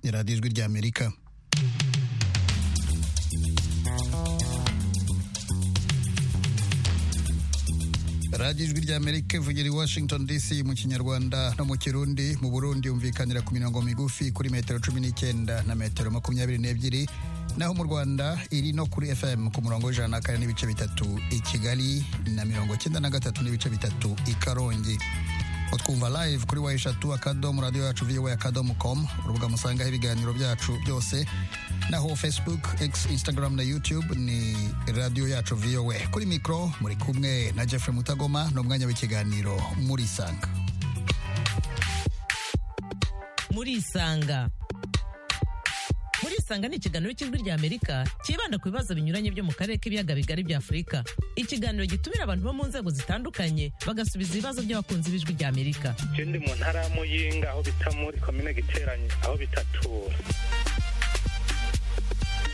ya radiyo ijwi ry'amerika radiyo ijwi ry'amerika ivugira i washington dc mu kinyarwanda no mu kirundi mu burundi yumvikanira ku mirongo migufi kuri metero cumi n'icyenda na metero makumyabiri n'ebyiri naho mu rwanda iri no kuri fm ku murongo w'ijana na kane n'ibice bitatu i kigali na mirongo cyenda na gatatu n'ibice bitatu i karongi utwumva live kuri wa eshatu akadomo radiyo yacu viwe akadomo com urubuga musangaho ibiganiro byacu byose naho facebook x instagram na youtube ni radiyo yacu viwe kuri mikoro muri kumwe na jeffrey mutagoma ni umwanya w'ikiganiro muri isanga muri isanga muri isanga ni ikiganiro cy'ijwi ry'amerika cyibanda ku bibazo binyuranye byo mu karere k'ibiyaga bigari bya afurika ikiganiro gitumira abantu bo mu nzego zitandukanye bagasubiza ibibazo by'abakunzi b'ijwi ry'amerika icyo ndi mu ntara ya muyinga aho bita muri komine giteranye aho bita tura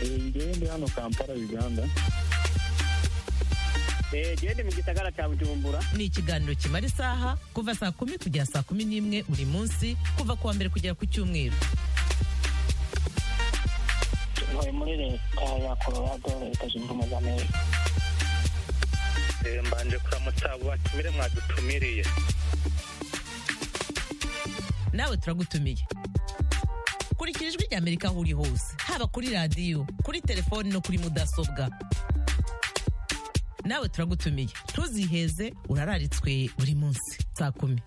ngewe ndi hano kampala uganda gende mu gisagara cya bujumbura ni ikiganiro kimara isaha kuva saa kumi kugera saa kumi n'imwe buri munsi kuva ku wa mbere kugera ku cyumweru ntuye muri leta ya colorado leta zunze ubumwe za amerika mbanje kuramutsa batumire mwadutumiriye nawe turagutumiye kurikira ijwi ry'amerika aho uri hose haba kuri radiyo kuri telefoni no kuri mudasobwa nawe turagutumiye ntuziheze urararitswe buri munsi saa kumi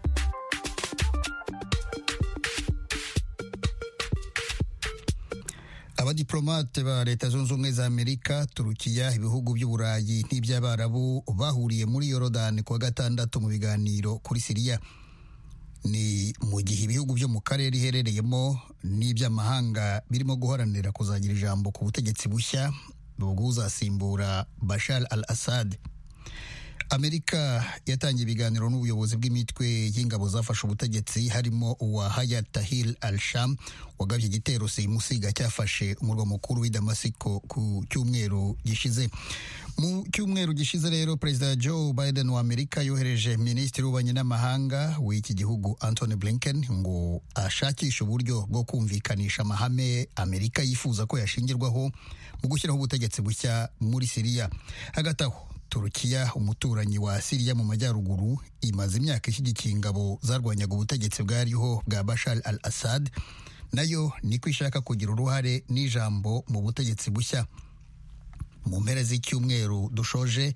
abadiplomate ba leta zunze ubumwe za amerika turukiya ibihugu by'uburayi n'iby'abarabu bahuriye muri yorodani kuwa gatandatu mu biganiro kuri siriya ni mu gihe ibihugu byo mu karere iherereyemo n'iby'amahanga birimo guharanira kuzagira ijambo ku butegetsi bushya bwuzasimbura bashar al assad amerika yatangiye ibiganiro n'ubuyobozi bw'imitwe y'ingabo zafashe ubutegetsi harimo uwa hayat tahir al sham wagabye igitero simusiga cyafashe umurwa mukuru w'i damasiko ku cyumweru gishize mu cyumweru gishize rero perezida joe biden wa amerika yohereje minisitiri w'ububanyi n'amahanga w'iki gihugu anthony blinken ngo ashakishe uburyo bwo kumvikanisha amahame amerika yifuza ko yashingirwaho mu gushyiraho ubutegetsi bushya muri siriya hagati aho turukiya umuturanyi wa siriya mu majyaruguru imaze imyaka ishyigikiye ingabo zarwanyaga ubutegetsi bwariho bwa bashar al assad nayo niko ishaka kugira uruhare n'ijambo mu butegetsi bushya mu mpera z'icyumweru dushoje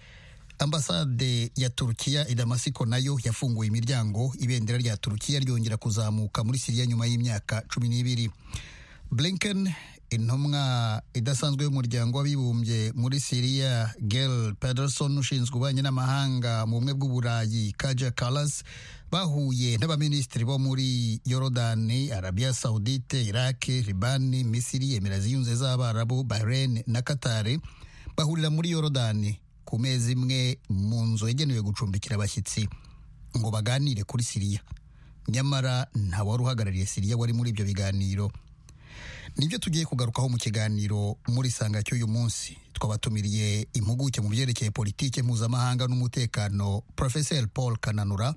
ambasade ya turukiya i damasiko nayo yafunguye imiryango ibendera rya turukiya ryongera kuzamuka muri siriya nyuma y'imyaka cumi n'ibiri blinken intumwa idasanzwe y'umuryango w'abibumbye muri siriya gel pederson ushinzwe ububanyi n'amahanga mu bumwe bw'uburayi kaja kalas bahuye n'abaminisitiri bo muri yorodani arabiya sawudite iraki libani misiri emirasi ziyunze z'abarabu bahrain na katare bahurira muri yorodani ku mezi imwe mu nzu yagenewe gucumbikira abashyitsi ngo baganire kuri siriya nyamara ntawari uhagarariye siriya wari muri ibyo biganiro nibyo tugiye kugarukaho mu kiganiro muri sanga cy'uyu munsi twabatumiriye impuguke mu byerekeye politike mpuzamahanga n'umutekano porofeseri paul kananura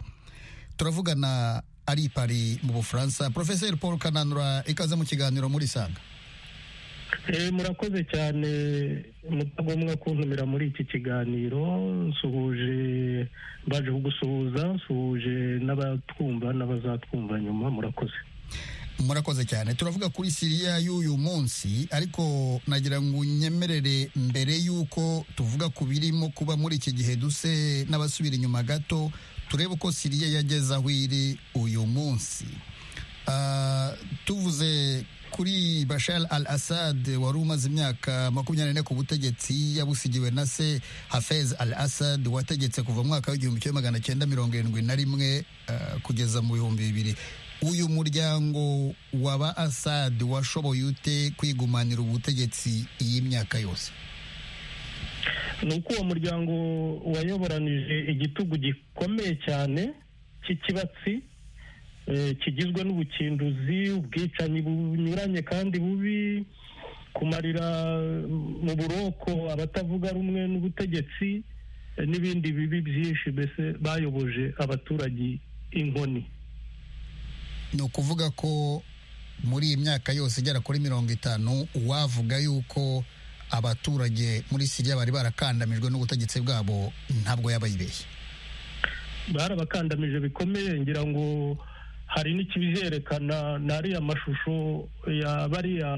turavugana ari i pari mu bufaransa porofeseri paul kananura ikaze mu kiganiro muri sanga murakoze cyane mutagomwa kuntumira muri iki kiganiro nsuhuje baje kugusuhuza nsuhuje n'abatwumva n'abazatwumva nyuma murakoze murakoze cyane turavuga kuri siriya y'uyu munsi ariko nagira ngo unyemerere mbere y'uko tuvuga ku birimo kuba muri iki gihe duse n'abasubira inyuma gato turebe uko siriya yageze aho iri uyu munsi tuvuze kuri bashar al assad wari umaze imyaka makumyabiri n'ine ku butegetsi yabusigiwe na se hafez al assad wategetse kuva mu mwaka w'igihumbi kimwe magana cyenda mirongo irindwi na rimwe kugeza mu bihumbi bibiri uyu muryango wa ba asad washoboye ute kwigumanira ubutegetsi iyi myaka yose ni uko uwo muryango wayoboranije igitugu gikomeye cyane cy'ikibatsi kigizwe n'ubukinduzi ubwicanyi bunyuranye kandi bubi kumarira mu buroko abatavuga rumwe n'ubutegetsi n'ibindi bibi byinshi mbese bayoboje abaturage inkoni ni ukuvuga ko muri iyi myaka yose igera kuri mirongo itanu uwavuga yuko abaturage muri siriya bari barakandamijwe n'ubutegetsi bwabo ntabwo yaba yibeshye barabakandamije bikomeye ngira ngo hari n'ikibiherekana n'ariya mashusho ya bariya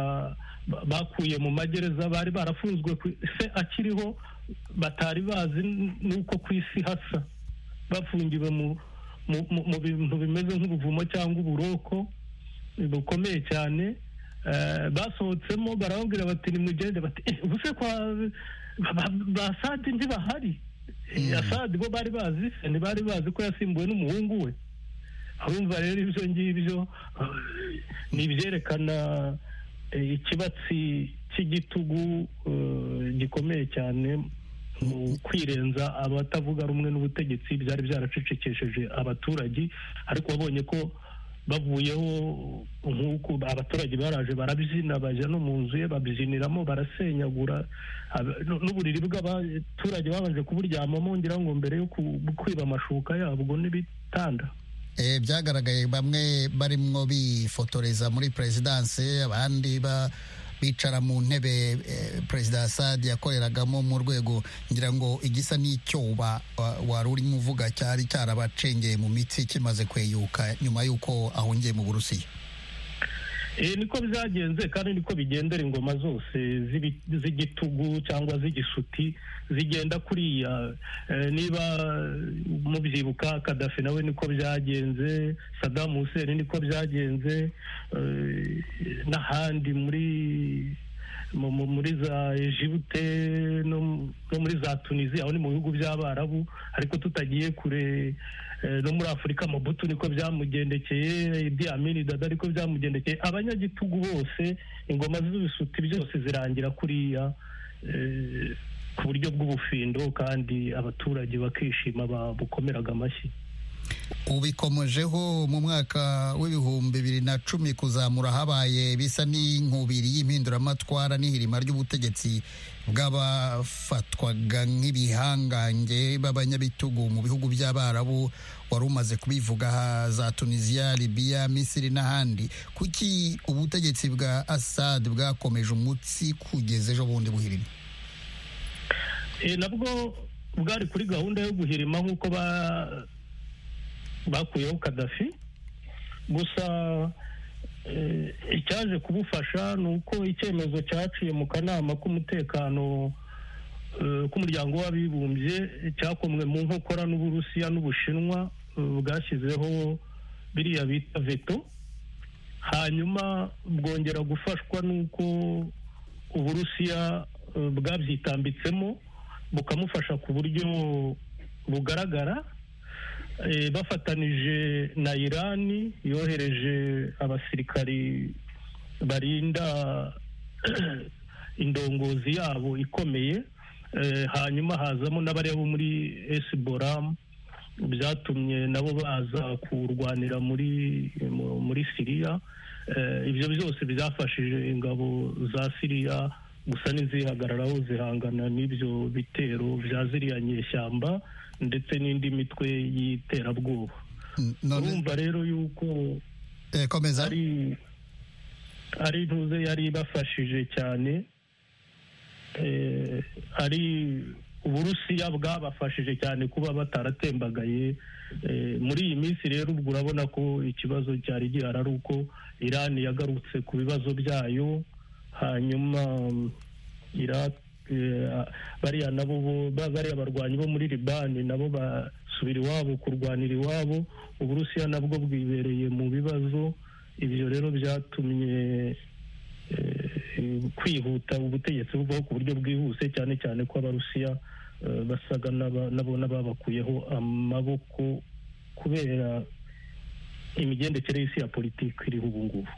ba- bakuye mu magereza bari barafunzwe ku se akiriho batari bazi n- n'uko ku isi hasa bafungiwe mu mu- mu- mu bintu bimeze nk'ubuvumo cyangwa uburoko bukomeye cyane Eh, basohotsemo barababwira bati nimugende bati "Eh, ubuse kwa ba- ba- ba Assad ntibahari Eh, Assad bo bari bazi ntibari bazi ko yasimbuwe n'umuhungu we urumva rero ibyo ngibyo eh, ni ibyerekana eh, ikibatsi cy'igitugu eh, gikomeye cyane mu kwirenza abatavuga rumwe n'ubutegetsi byari byaracecekesheje abaturage ariko babonye ko bavuyeho nk'uko abaturage baraje barabyina bajya no mu nzu ye babyiniramo barasenyagura ab- nu- n'uburiri bw'abaturage babanje kuburyamamo ngira ngo mbere yo ku- kwiba amashuka yabwo n'ibitanda Eh, byagaragaye bamwe barimwo bifotoreza muri perezidanse abandi ba- bicara mu ntebe eh, perezida Assad yakoreragamo mu rwego ngira ngo igisa n'icyoba wa- wari urimo uvuga cyari cyarabacengeye mu mitsi kimaze kweyuka nyuma y'uko ahongeye mu burusiya Eh, niko byagenze kandi niko bigendera ingoma zose z'ibi- z'igitugu cyangwa z'igisuti zigenda kuriya Eh, niba mubyibuka kadafi nawe niko byagenze Saddam Hussein niko byagenze eh, n'ahandi muri mu- mu- muri za Egypte no mu- no muri za Tuniziya aho ni mu bihugu by'Abarabu ariko tutagiye kure eh, no muri Afurika Mobutu niko byamugendekeye Idi Amin Dada ariko byamugendekeye abanyagitugu bose ingoma z'ibisuti byose zirangira kuriya eh, ku buryo bw'ubufindo kandi abaturage bakishima babukomeraga amashyi ubikomejeho mu mwaka w'ibihumbi bibiri na cumi kuzamura habaye bisa n'inkubiri y'impinduramatwara n'ihirima ry'ubutegetsi bw'abafatwaga nk'ibihangange b'abanyabitugu mu bihugu by'abarabu wari umaze kubivuga aha, za tunisiya libiya misiri n'ahandi kuki ubutegetsi bwa assad bwakomeje umutsi kugeza ejo bundi buhirima Eh, nabwo bwari kuri gahunda yo guhirima nk'uko ba- bakuyeho kadafi gusa eh, icyaje kubufasha ni uko icyemezo cyaciye mu kanama k'umutekano eh, k'umuryango w'abibumbye cyakomwe mu nkokora n'uburusiya n'ubushinwa eh, bwashyizeho biriya bita veto hanyuma bwongera gufashwa n'uko uburusiya eh, bwabyitambitsemo bukamufasha ku buryo bugaragara Eh, bafatanije na irani yohereje abasirikari barinda indongozi yabo ikomeye Eh, hanyuma hazamo n'abari bo muri esiboramu byatumye nabo baza kurwanira muri mu- muri siriya Eh, ibyo byose byafashije ingabo za siriya gusa n'izihagararaho zihangana n'ibyo bitero bya ziriya nyeshyamba ndetse n'indi mitwe y'iterabwoba none urumva rero yuko eh, komeza ari ari intuze yari ibafashije cyane Eh, ari uburusiya bwabafashije cyane kuba bataratembagaye Eh, muri iyi minsi rero ubwo urabona ko ikibazo cyari gihari ari uko irani yagarutse ku bibazo byayo hanyuma mm, Iraq, eh, bariya nabo bo- ba- bariya barwanyi bo muri libani nabo basubira iwabo kurwanira iwabo uburusiya nabwo bwibereye mu bibazo ibyo rero byatumye eh, kwihuta ubutegetsi buvaho ku buryo bwihuse cyane cyane ko abarusiya eh, basaga n'aba- nabo n'ababakuyeho amaboko kubera imigendekere y'isi ya politiki iriho ubu ngubu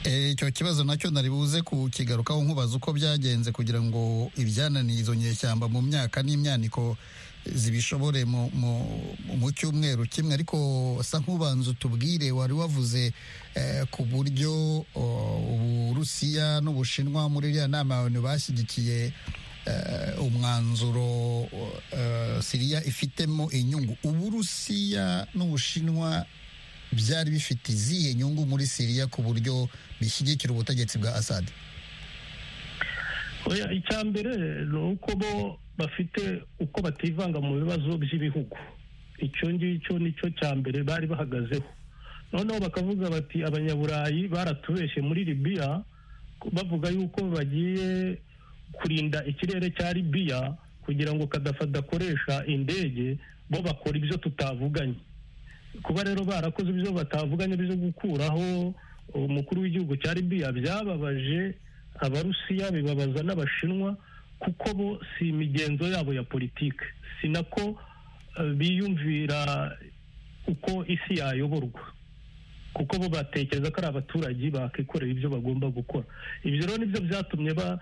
Eh, icyo kibazo nacyo nari buze kukigarukaho nkubaza uko byagenze kugira ngo ibyananiye izo nyeshyamba mu myaka n'imyaniko zibishobore mu, mu, mu cyumweru kimwe ariko sa nk'ubanza utubwire wari wavuze eh, ku buryo o, uburusiya n'ubushinwa muri iriya nama abantu bashyigikiye eh, umwanzuro eh, siriya ifitemo inyungu uburusiya n'ubushinwa byari bifite izihe nyungu muri siriya ku buryo bishyigikira ubutegetsi bwa assad oya icya mbere ni uko bo bafite uko bativanga mu bibazo by'ibihugu icyo ngicyo nicyo cya mbere bari bahagazeho noneho bakavuga bati abanyaburayi baratubeshye muri libiya bavuga yuko bagiye kurinda ikirere cya libiya kugira ngo kadafa adakoresha indege bo bakora ibyo tutavuganye kuba rero barakoze ibyo batavuganye byo gukuraho umukuru w'igihugu cya libiya byababaje abarusiya bibabaza n'abashinwa kuko bo si imigenzo yabo ya politiki si nako eh, biyumvira uko isi yayoborwa kuko bo batekereza ko ari abaturage bakikorera ibyo bagomba gukora ibyo rero nibyo byatumye ba-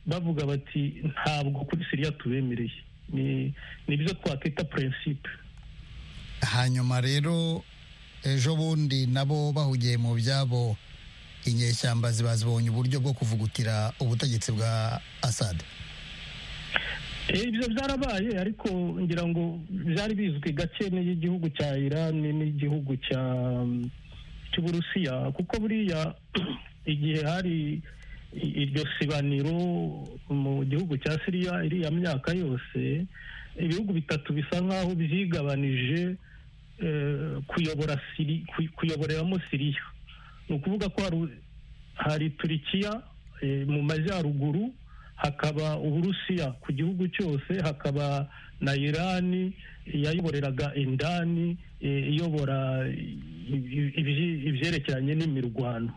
bavuga bati ntabwo kuri siriya tubemereye Ni- nibyo twakwita purinsipe hanyuma rero ejo bundi nabo bahugiye mu byabo inyeshyamba zibazibonye uburyo bwo kuvugutira ubutegetsi bwa assad Eh, ibyo byarabaye ariko ngira ngo byari bizwi gake n'igihugu cya iran n'igihugu cya cy'uburusiya kuko buriya igihe hari i- iryo sibaniro mu gihugu cya siriya iriya myaka yose ibihugu bitatu bisa nk'aho byigabanije eh, kuyobora siri kuy- kuyoboreramo siriya ni ukuvuga ko hari u- hari turikiya eh, mu majyaruguru hakaba uburusiya ku gihugu cyose hakaba na irani yayoboreraga indani eh, iyobora i- i- ibyi- ibyerekeranye n'imirwano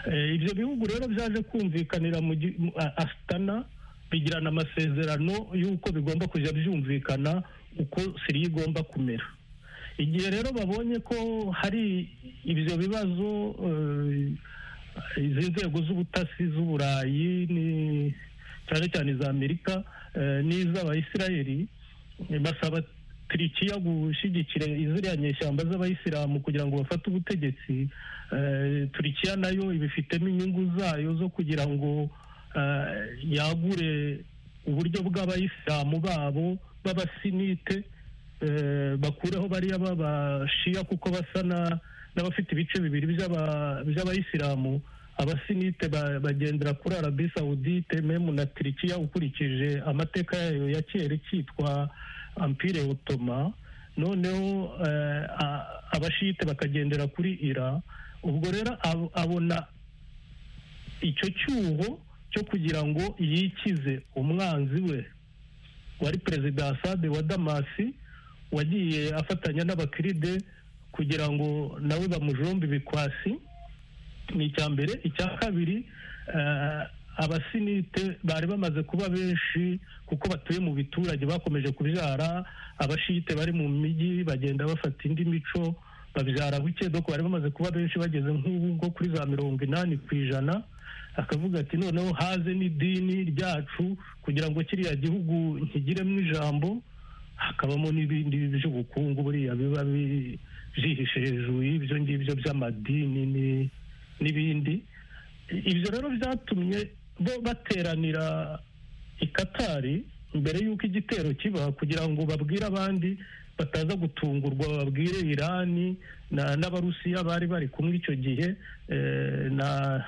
Eh, ibyo bihugu rero byaje kumvikanira mu gi- mu- a- asitana bigirana amasezerano y'uko bigomba kujya byumvikana uko siriya igomba kumera igihe rero babonye ko hari ibyo bibazo eh, izi nzego z'ubutasi z'uburayi ni- cyane cyane iza amerika eh, n'iz'abayisiraheli eh, basaba turikiya gushyigikira ziriya nyeshyamba z'abayisilamu kugira ngo bafate ubutegetsi eh, turikiya nayo ibifitemo inyungu zayo zo kugira ngo eh, yagure uburyo bw'abayisilamu babo b'abasinite eh, bakureho bariya b'abashiya kuko basa na- n'abafite ibice bibiri by'aba- by'abayisilamu abasinite ba- bagendera kuri arabi sawudite memu na turikiya ukurikije amateka yayo ya kera icyitwa ampire otoma noneho eh, a- abashite bakagendera kuri ira ubwo rero ab- abona icyo cyuho cyo kugira ngo yikize umwanzi we wari perezida asade wa damasi wagiye afatanya n'abakiride kugira ngo nawe bamujombe ibikwasi ni icya mbere icya kabiri eh, abasinite bari bamaze kuba benshi kuko batuye mu biturage bakomeje kubyara abashite bari mu mijyi bagenda bafata indi mico babyara buke doko bari bamaze kuba benshi bageze nk'ubu ngo kuri za mirongo inani ku ijana akavuga ati noneho haze n'idini ryacu kugira ngo kiriya gihugu nkigiremo ijambo hakabamo n'ibindi by'ubukungu buriya biba bi- byihishe hejuru y'ibyo ngibyo by'amadini ni- n'ibindi I- ibyo rero byatumye bo bateranira i katari mbere y'uko igitero kiba kugira ngo babwire abandi bataza gutungurwa babwire irani na- n'abarusiya bari bari kumwe icyo gihe eh, na-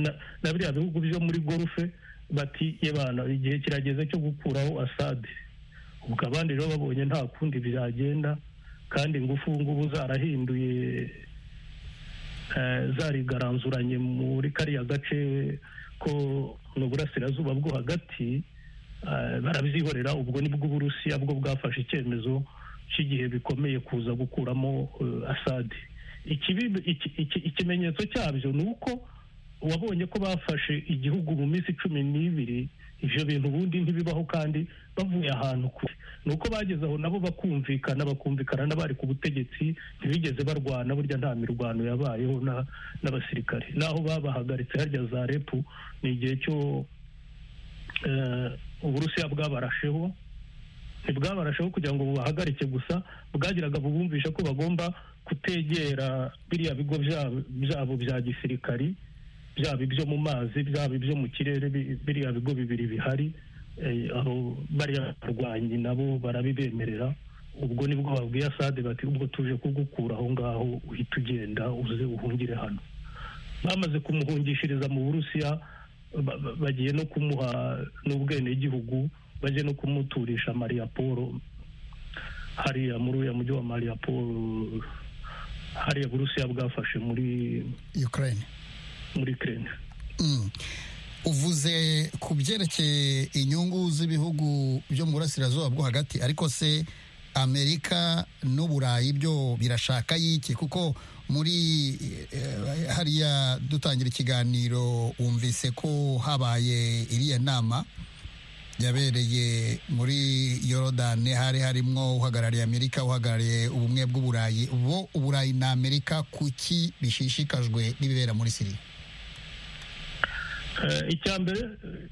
na- na biriya bihugu byo muri gorufe bati yebana igihe kirageze cyo gukuraho asade ubwo abandi rero babonye nta kundi byagenda kandi ingufu ngubu zarahinduye eh, zarigaranzuranye muri kariya gace ko mu burasirazuba bwo hagati eh, barabyihorera ubwo nibwo uburusiya bwo bwafashe icyemezo cy'igihe bikomeye kuza gukuramo eh, asadi Ikibi- iki- iki- ikimenyetso cyabyo ni uko wabonye ko bafashe igihugu mu minsi cumi n'ibiri ibyo bintu ubundi ntibibaho kandi bavuye ahantu kure ni uko bageze aho nabo bakumvikana bakumvikana n'abari ku butegetsi ntibigeze barwana burya nta mirwano yabayeho na- n'abasirikare naho babahagaritse harya za repu ni igihe cyo eh, uburusiya bwabarasheho ntibwabarasheho kugira ngo bubahagarike gusa bwagiraga bubumvisha ko bagomba kutegera biriya bigo byabo- byabo bya gisirikari byaba ibyo mu mazi byaba ibyo mu kirere bi- biriya bigo bibiri bihari eh, abo bariya barwanyi nabo barabibemerera ubwo nibwo babwiye asade bati ubwo tuje kugukura aho ngaho uhita ugenda uze uhungire hano bamaze kumuhungishiriza mu burusiya ba- ba- bagiye no kumuha n'ubwenegihugu bagiye no kumuturisha mariya paul hariya muri uriya mujyi wa mariya paul hariya burusiya bwafashe muri ukraine muri kerena Mm. uvuze ku byerekeye inyungu z'ibihugu byo mu burasirazuba bwo hagati ariko se amerika n'uburayi byo birashaka y'iki kuko muri eh, hariya dutangira ikiganiro wumvise ko habaye iriya nama yabereye muri yorodani hari harimo uhagarariye amerika uhagarariye ubumwe bw'uburayi bo uburayi na amerika kuki bishishikajwe n'ibibera muri siriya Eh, icya mbere eh,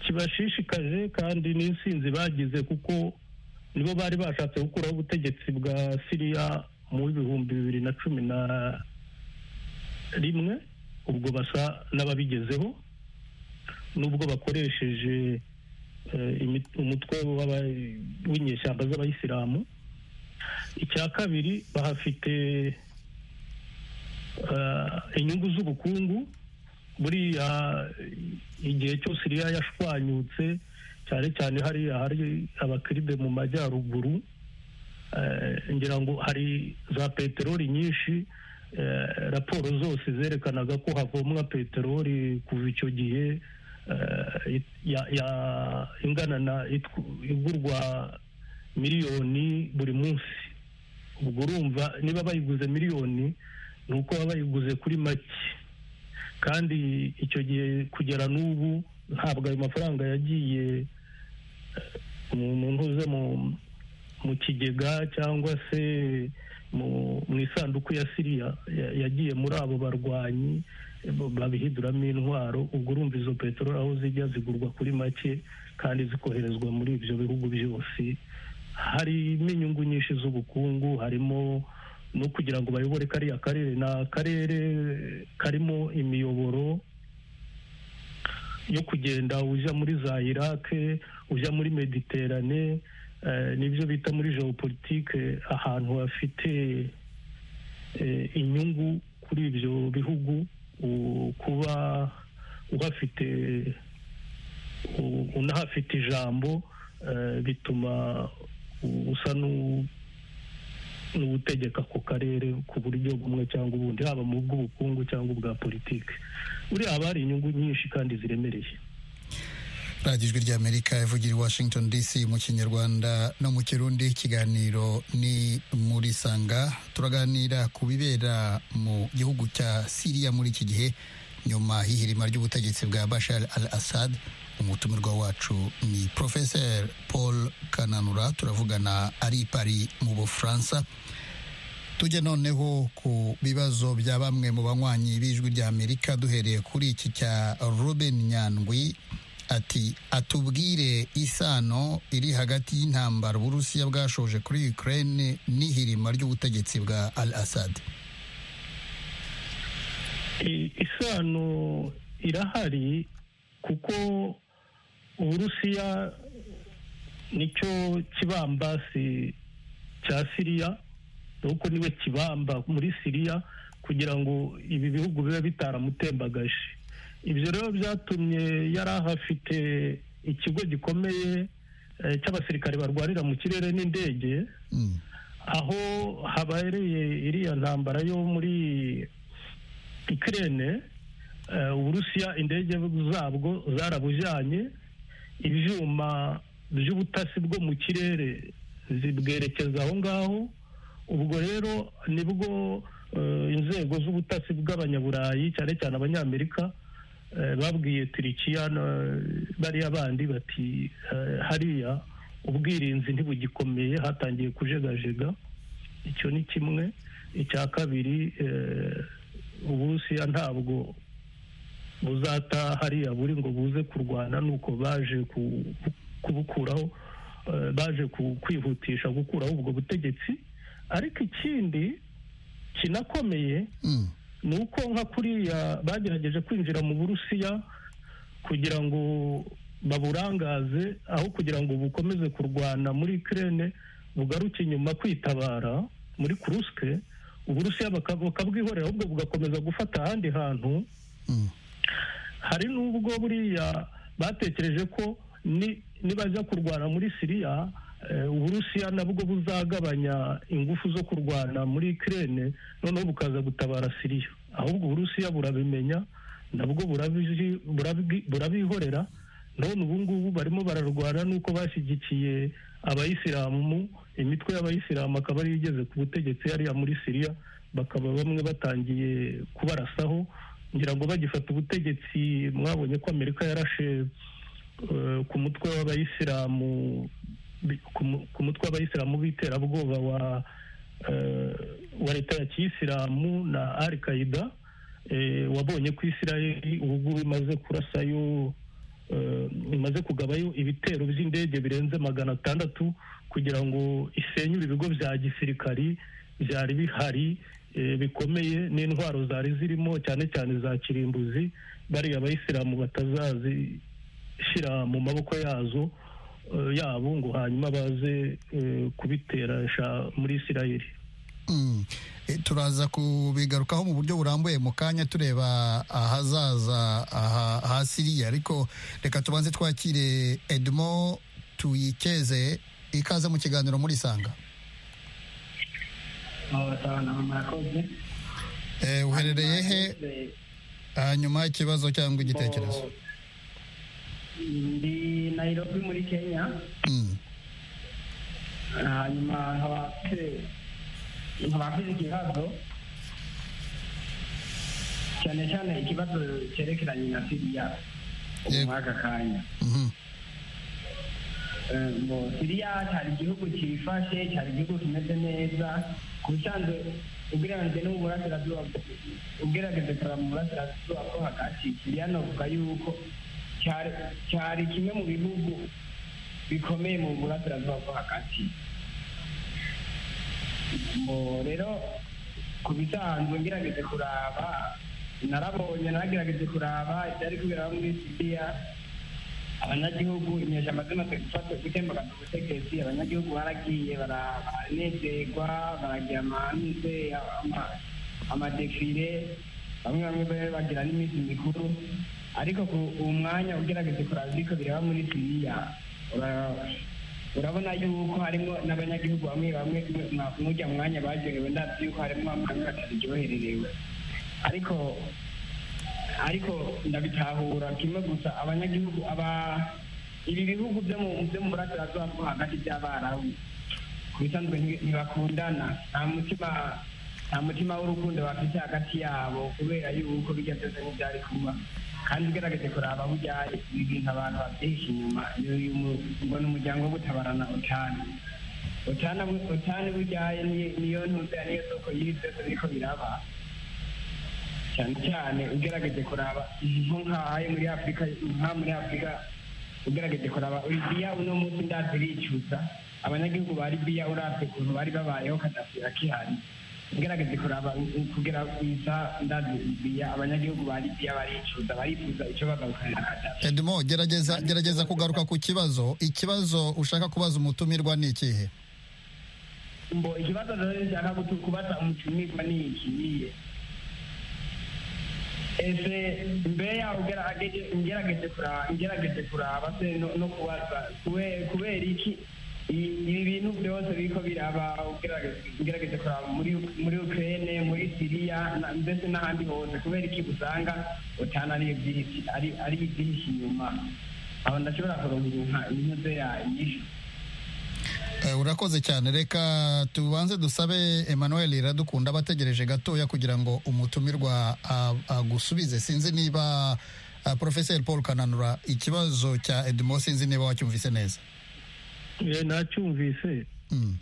kibashishikaje kandi n'insinzi bagize kuko nibo bari bashatse gukuraho ubutegetsi bwa siriya mu bihumbi bibiri na cumi na rimwe ubwo basa n'ababigezeho nubwo bakoresheje eh, imi- umutwe w'aba- w'inyeshyamba z'abayisilamu icya kabiri bahafite eh, inyungu z'ubukungu buriya igihe cyose iriya yashwanyutse cyane cyane hariya hari abakiribe mu majyaruguru eh, ngira ngo hari za peteroli nyinshi eh, raporo zose zerekanaga ko havomwa peteroli kuva icyo gihe eh, it- ya- ya- ingana na itw- igurwa miliyoni buri munsi ubwo urumva niba bayiguze miliyoni ni uko baba bayiguze kuri make kandi icyo gihe kugera n'ubu ntabwo ayo mafaranga yagiye eh, mu- mu ntuze mu mu kigega cyangwa se mu mu isanduku ya siriya ya- yagiye muri abo barwanyi eh, bo- babihinduramo intwaro ubwo urumva izo peteroli aho zijya zigurwa kuri make kandi zikoherezwa muri ibyo bihugu byose harimo inyungu nyinshi z'ubukungu harimo no kugira ngo bayobore kariya karere ni akarere karimo imiyoboro yo kugenda ujya muri za irake ujya muri mediterane eh, nibyo bita muri geopolitike ahantu hafite eh, inyungu kuri ibyo bihugu u- kuba uhafite u- unahafite ijambo eh, bituma u- usa n'u- n'ubutegeka ku karere ku buryo bumwe cyangwa ubundi haba mu bw'ubukungu cyangwa ubwa politiki buriya haba hari inyungu nyinshi kandi ziremereye radiyo ijwi ry'amerika ivugira i washington dc mu kinyarwanda no mu kirundi ikiganiro ni muri sanga turaganira ku bibera mu gihugu cya siriya muri iki gihe nyuma y'ihirima ry'ubutegetsi bwa bashar al assad umutumirwa wacu ni professor paul kananura turavugana ari i pari mu bufaransa tujye noneho ku bibazo bya bamwe mu banywanyi b'ijwi ry'amerika duhereye kuri iki cya ruben nyandwi ati atubwire isano iri hagati y'intambara uburusiya bwashoje kuri ukraine n'ihirima ry'ubutegetsi bwa al assad I- isano irahari kuko uburusiya nicyo kibambasi cya siriya nuko niwe kibamba muri siriya kugira ngo ibi bihugu bibe bitaramutembagaje ibyo rero byatumye yari ahafite ikigo gikomeye eh, cy'abasirikare barwarira mu kirere n'indege Mm. aho habereye iriya ntambara yo muri ikirere uburusiya indege zabwo zarabujyanye ibyuma by'ubutasi bwo mu kirere zibwerekeza aho ngaho ubwo rero nibwo eh, inzego z'ubutasi bw'abanyaburayi cyane cyane abanyamerika eh, babwiye turikiya na- bariya bandi bati eh, hariya ubwirinzi ntibugikomeye hatangiye kujegajega icyo ni kimwe icya kabiri eh, uburusiya ntabwo buzata hariya buri ngo buze kurwana nuko baje ku- kubukuraho eh, baje ku- kwihutisha gukuraho ubwo butegetsi ariko ikindi kinakomeye Mm. ni uko nka kuriya bagerageje kwinjira mu burusiya kugira ngo baburangaze aho kugira ngo bukomeze kurwana muri kirene bugaruke inyuma kwitabara muri kurusike uburusiya bakabwihorera ahubwo bugakomeza gufata ahandi hantu Mm. hari n'ubwo buriya batekereje ko ni- nibaza kurwana muri siriya eh, uburusiya nabwo buzagabanya ingufu zo kurwana muri kirene noneho bukaza gutabara siriya ahubwo uburusiya burabimenya nabwo burabizi- burabi- burabihorera none ubu ngubu barimo bararwana n'uko bashyigikiye abayisilamu imitwe y'abayisilamu akaba ariyo igeze ku butegetsi hariya muri siriya bakaba bamwe batangiye kubarasaho ngira ngo bagifata ubutegetsi mwabonye ko amerika yarashe eh, ku mutwe w'abayisilamu bi- ku mu- ku mutwe w'abayisilamu b'iterabwoba wa eh, wa leta ya kiyisilamu na al qaida eh, wabonye ko isirayeli ubu ngubu imaze kurasayo eh, imaze kugabayo ibitero by'indege birenze magana atandatu kugira ngo isenye ibi bigo bya gisirikari byari bihari eh, bikomeye n'intwaro zari zirimo cyane cyane za kirimbuzi bariya abayisilamu batazazishyira mu maboko yazo eh, yabo ngo hanyuma baze eh, kubiteresha muri isirayeli Mm. E, turaza kubigarukaho mu buryo burambuye mu kanya tureba ahazaza aha- ha siriya ariko reka tubanze twakire edmo tuyikeze ikaza mu kiganiro muri sanga e, uherereye he hanyuma ikibazo cyangwa igitekerezo ndi nayirobi muri kenya Mm. hanyuma nkaba mfite nkaba mfite ikibazo cyane cyane ikibazo cyerekeranye na siriya ubu Yego. muri aka kanya Mhm. Eh, ngo siriya cyari igihugu cyifashe cyari igihugu kimeze neza ku bisanzwe ugereranyije no mu burasirazuba ugerageze kureba mu burasirazuba bwo hagati siriya navuga yuko cyari- cyari kimwe mu bihugu bikomeye mu burasirazuba bwo hagati ngo rero ku bisanzwe ngerageze kuraba narabonye naragerageze kuraba ibyari kubera muri siriya abanyagihugu inyesha amazina zifata gutembagana ubutegetsi abanyagihugu baragiye bara- baranezerwa baragira amahanze ama- amadefire bamwe bamwe bari bagira n'iminsi mikuru ariko ku uwo mwanya ugerageze kuraba ibiko bireba muri siriya ura- urabona yuko harimo n'abanyagihugu bamwe bamwe mwa- mujya mu mwanya baryohewe ndazi yuko harimo bamwe bamwe bataryohererewe ariko ariko ndabitahura kimwe gusa abanyagihugu aba ibi bihugu byo mu byo mu burasirazuba bwo hagati by'abarabu ku bisanzwe nti- ntibakundana nta mutima nta mutima w'urukundo bafite hagati yabo kubera yuko bijya byose n'ibyari kuba kandi ugerageje kuraba aho ujyaye ibi bintu abantu babyihishe inyuma uyu mu- ngo ni umuryango wo gutabarana utanu utanu utanu ujyaye ni- niyo ntuze niyo soko y'ibi byose biriko biraba cyane cyane ugerageje kuraba nko nk'ahaye muri afurika nka muri afurika ugerageje kuraba libiya uno munsi ndazi bicuza abanyagihugu ba libiya urabye ukuntu bari babayeho kadafi akihari ugerageje kuraba u- kugera kuza ndazi libiya abanyagihugu ba libiya baricuza barifuza icyo bagarukanira kadafi edmo gerageza gerageza kugaruka ku kibazo ikibazo ushaka kubaza umutumirwa ni ikihe mbo ikibazo rero nshaka gutu- kubaza umutumirwa ni iki niye ese mbere yaho ugerageje ngerageje kuraba ngerageje kuraba se no- no kubaza kube- kubera iki i- ibi bintu byose biriko biraba ugerageze- ngerageje kuraba muri muri ukraine muri siriya na- ndetse n'ahandi hose kubera iki usanga utana ari ibyinshi- ari- ari ibyihishe inyuma aho ndashobora kuronka inyuze yanyu Eh, urakoze cyane reka tubanze dusabe emmanuel iradukunda abategereje gatoya kugira ngo umutumirwa a- agusubize sinzi niba ah, professeur paul kananura ikibazo cya edmo sinzi niba wacyumvise neza Eh, nacyumvise Mm,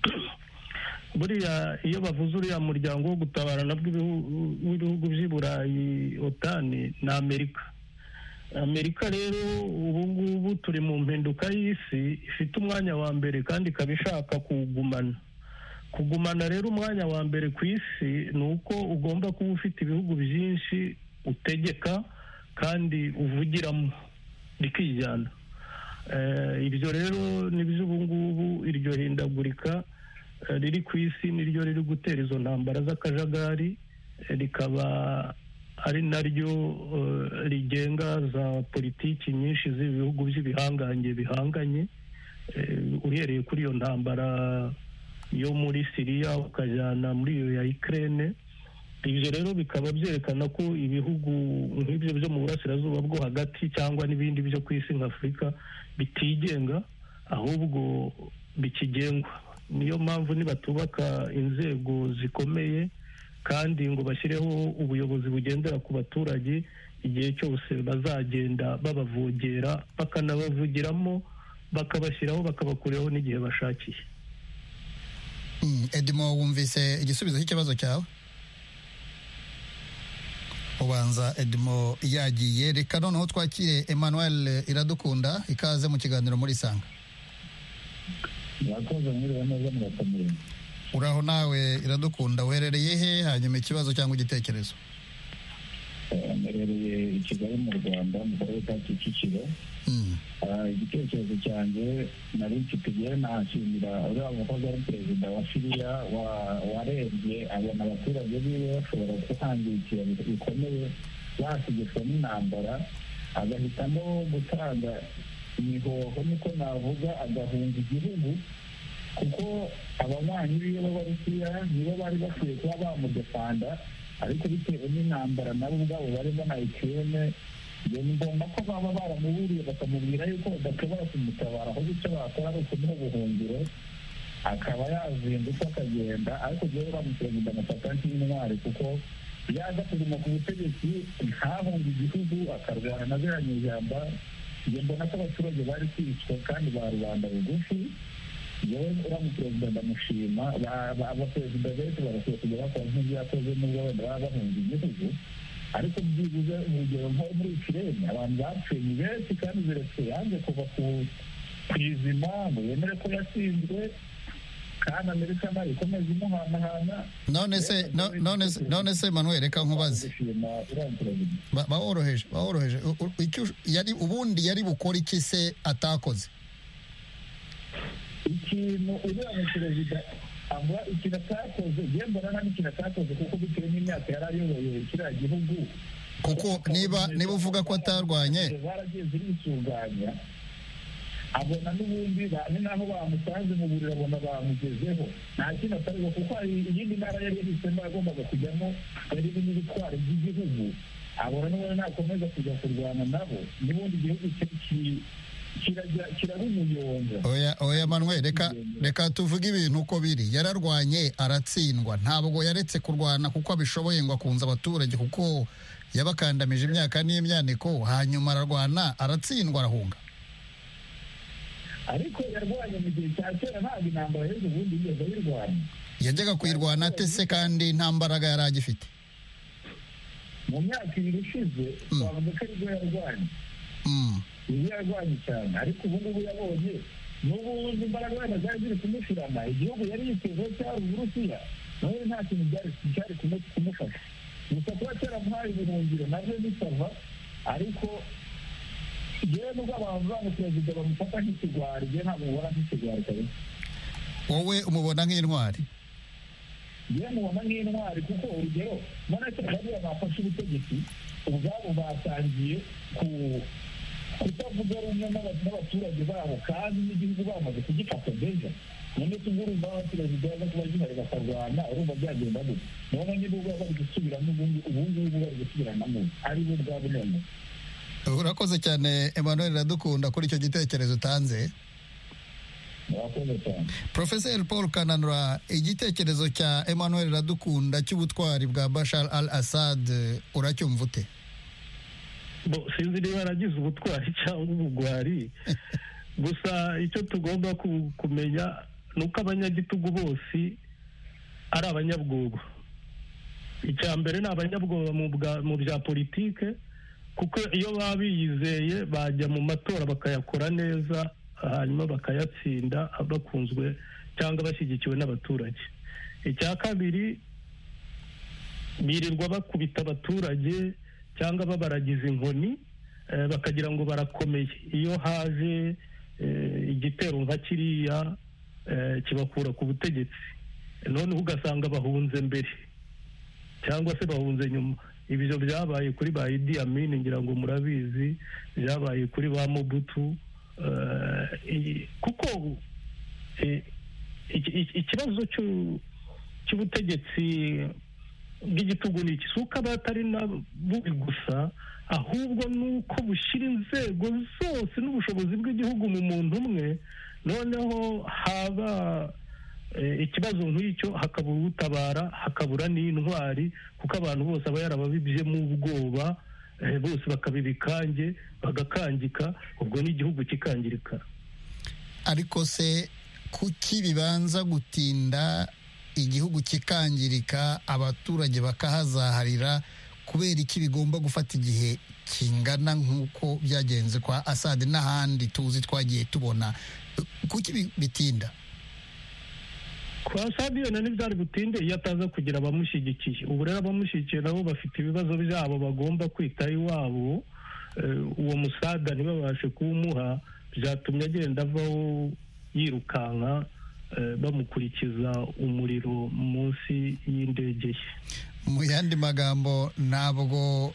buriya iyo bavuze uriya muryango wo gutabarana bw'ibihu- w'ibihugu by'i burayi otani ni amerika amerika rero ubu ngubu turi mu mpinduka y'isi ifite umwanya wa mbere kandi ikaba ishaka kuwugumana kugumana rero umwanya wa mbere ku isi ni uko ugomba kuba ufite ibihugu byinshi utegeka kandi uvugiramo rikijyana Eh, ibyo rero ni iby'ubu ngubu iryo hindagurika eh, riri ku isi niryo riri gutera izo ntambara z'akajagari eh, rikaba ari naryo eh, rigenga za politiki nyinshi z'ibihugu by'ibihangange bihanganye Eh, uhereye kuri iyo ntambara yo muri siriya ukajyana muri iyo ya ikirere ibyo rero bikaba byerekana ko ibihugu nk'ibyo byo mu burasirazuba bwo hagati cyangwa n'ibindi byo ku isi nka afurika bitigenga ahubwo bikigengwa niyo mpamvu nibatubaka inzego zikomeye kandi ngo bashyireho ubuyobozi bugendera ku baturage igihe cyose bazagenda babavogera bakanabavugiramo bakabashyiraho bakabakuraho n'igihe bashakiye Mm, edimo wumvise igisubizo cy'ikibazo cyawe ubanza edimo yagiye reka noneho twakire emmanuel iradukunda ikaze mu kiganiro muri sanga murakoze mwiriwe neza murakomeye uraho nawe iradukunda uherereye he hanyuma ikibazo cyangwa igitekerezo Eh, mperereye i kigali mu rwanda mu karere ka kicukiro Mm, Ah, igitekerezo cyanjye nari mfite igihe nashimira uriya mukozi ari perezida wa siriya wa- warembye abona abaturage biwe bashobora guhangikira bikomeye basigitswe n'intambara agahitamo gutanga imihoho niko navuga agahunga igihugu kuko ababanyi biwe b'abarusiya nibo bari bakwiye kuba bamudefanda ariko bitewe n'intambara nabo ubwabo bari banayikireme ngo ni ngombwa ko baba baramuburiye bakamubwira yuko badashobora kumutabara ahubwo icyo bakora ari ukumuha ubuhungiro akaba yazindutse akagenda ariko jyewe uriya perezida amufata nk'intwari kuko yaza kuguma ku butegetsi ntahunge igihugu akarwana na ziriya nyijamba njye mbona ko abaturage bari kwicwa kandi ba rubanda bugufi yewe uriya perezida ndamushima Ba- ba- abaperezida benshi barakwiye kujya bakora nk'ibyo yakoze nubwo wenda baba bahunze igihugu ariko byibuze urugero nko muri ikirere abantu bapfuye ni benshi kandi ziretse yanze kuva ku ku izima ngo yemere ko yatsinzwe kandi amerika nayo ikomeza imuhanahana none se no- none se- none se emmanuel reka nkubaze gushima uriya perezida Ba- baworoheje baworoheje U- u- icyo ush- yari ubundi yari bukore iki se atakoze ikintu uriya mu perezida avuga ikintu atakoze yemba nta n'ikintu atakoze kuko bitewe n'imyaka yari ayoboye kiriya gihugu kuko niba niba uvuga ko atarwanye baragiye zirisuganya abona n'ubundi ba- ni naho bamusanze mu buriri abona bamugezeho nta kintu atariho kuko hari iyindi ntara yari yahisemo yagombaga kujyamo yari irimo ibitwaro by'igihugu abona n'ubundi nakomeza kujya kurwana nabo n'ubundi igihugu ki- ki- kirajya- kirarumuyonga oya oya manuel reka reka tuvuge ibintu uko biri yararwanye aratsindwa ntabwo yaretse kurwana kuko abishoboye ngo akunze abaturage kuko yabakandamije imyaka n'imyaniko hanyuma ararwana aratsindwa arahunga ariko yarwanye mu gihe cya kera ntabwo intambara y'ubu ubundi yigeze ayirwanya yajyaga kuyirwana ate se kandi nta mbaraga yari agifite mu myaka ibiri ishize Mm. twavuga ko aribwo yarwanye Mm, yari yarwanye cyane ariko ubu ngubu yabonye n'ubundi imbaraga wenda zari ziri kumushirana igihugu yari yitezeho cyari uburusiya nawe nta kintu byari cyari kumu- kumufasha gusa kuba cyaramuhaye ubuhungiro nabyo bisava ariko yewe nubwo abantu bamu perezida bamufata nk'ikigwari njye ntabwo mubona nk'ikigwari kabisa wowe umubona nk'intwari yewe mubona nk'intwari kuko urugero mbona ko bariya bafashe ubutegetsi ubwabo batangiye ku kutavuga rumwe n'aba- n'abaturage babo kandi n'igihugu bamaze kugifata deja none tubwo urumva abaturage baza kuba gihari bakarwana urumva byagenda gute none niba ubwo bari gusubiramo ubundi ubu ngubu bari gusubiranamo ari bo ubwabo none urakoze cyane emmanuel iradukunda kuri icyo gitekerezo utanze murakoze cyane Profeseri Paul Kananura igitekerezo cya Emmanuel Iradukunda cy'ubutwari bwa Bashar al Assad eh, uracyumva ute bo sinzi niba yaragize ubutwari cyangwa ubugwari gusa icyo tugomba ku- kumenya ni uko abanyagitugu bose ari abanyabwoba icya mbere ni abanyabwoba mu bwa- mu bya politike kuko iyo baba biyizeye bajya mu matora bakayakora neza hanyuma bakayatsinda bakunzwe cyangwa bashyigikiwe n'abaturage icya kabiri birirwa bakubita abaturage cyangwa babaragiza inkoni eh, bakagira ngo barakomeye iyo haje eh, igitero nka kiriya eh, kibakura ku butegetsi noneho ugasanga bahunze mbere cyangwa se bahunze nyuma ibyo byabaye kuri ba idi amini ngira ngo murabizi byabaye kuri ba mubutu eh, i- kuko eh, iki- iki- ikibazo cy'u- cy'ubutegetsi bw'igitugu ni iki si uko aba atari na bubi gusa ahubwo ni uko bushyira inzego zose n'ubushobozi bw'igihugu mu muntu umwe noneho haba eh, ikibazo nk'icyo hakabura utabara hakabura n'intwari kuko abantu bose aba yarababibyemo ubwoba eh, bose bakabibikange bagakangika ubwo n'igihugu kikangirika ariko se kuki bibanza gutinda igihugu kikangirika abaturage bakahazaharira kubera iki bigomba gufata igihe kingana nk'uko byagenze kwa asade n'ahandi tuzi twagiye tubona kuki bi- bitinda kwa sabiyo na ntibyari butinde iyo ataza kugira abamushyigikiye ubu rero abamushyigikiye nabo bafite ibibazo byabo bagomba kwita iwabo Eh, uwo musaga ntibabashe kuwumuha byatumye agenda avaho yirukanka eh, bamukurikiza umuriro munsi y'indege ye mu yandi magambo ntabwo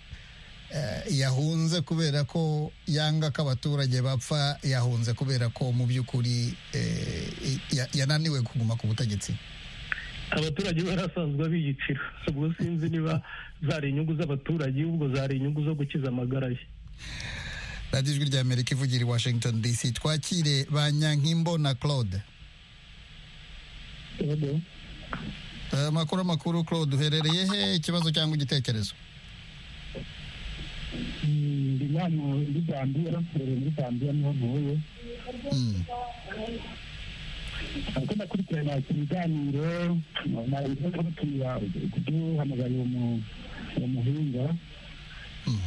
eh, yahunze kubera ko yanga ko abaturage bapfa yahunze kubera ko mu by'ukuri eh, ya- yananiwe kuguma ku butegetsi abaturage barasanzwe biyicira ubwo sinzi niba zari inyungu z'abaturage ubwo zari inyungu zo gukiza amagara ye radiyo ijwi rya amerika ivugira i washington dc twakire ba nyankimbo na claude Eh, amakuru amakuru claude uherereye he ikibazo cyangwa igitekerezo ndi hano muri zambiya nkorera muri zambiya niho ntuye Mm. ariko ndakurikirana ibiganiro ntabwo gutumira kuduhamagariye uwo muhinga Mm.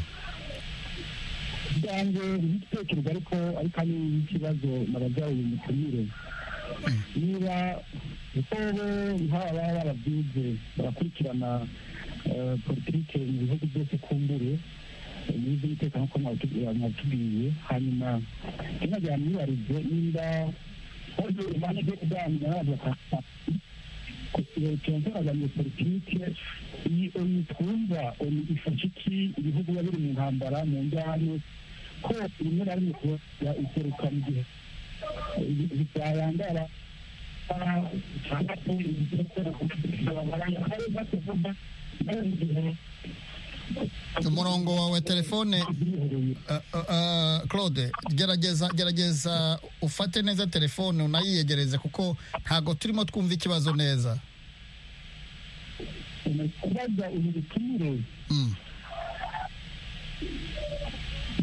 ubwanjye igitekerezo ariko ariko ari ikibazo nabaza uyu mutumire niba kuko bo nk'aba baba barabyize barakurikirana eh, politike mu bihugu byose kumbure n'iby'umutekano nk'uko mwabitubwira- mwatubwiye hanyuma sinagira mwibarize niba bagiye impande zo kuganira bagafata turazanye politike iyi onu twumva onu ifasha iki ibihugu biba biri mu ntambara mu njyane ko rimwe na rimwe kubona iseruka mu gihe bitayandara cyangwa se ibyo umurongo wawe telefone eh, eh, eh, claude gerageza gerageza ufate neza telefone unayiyegereze kuko ntabwo turimo twumva ikibazo neza kubaza ubu butumire Mm.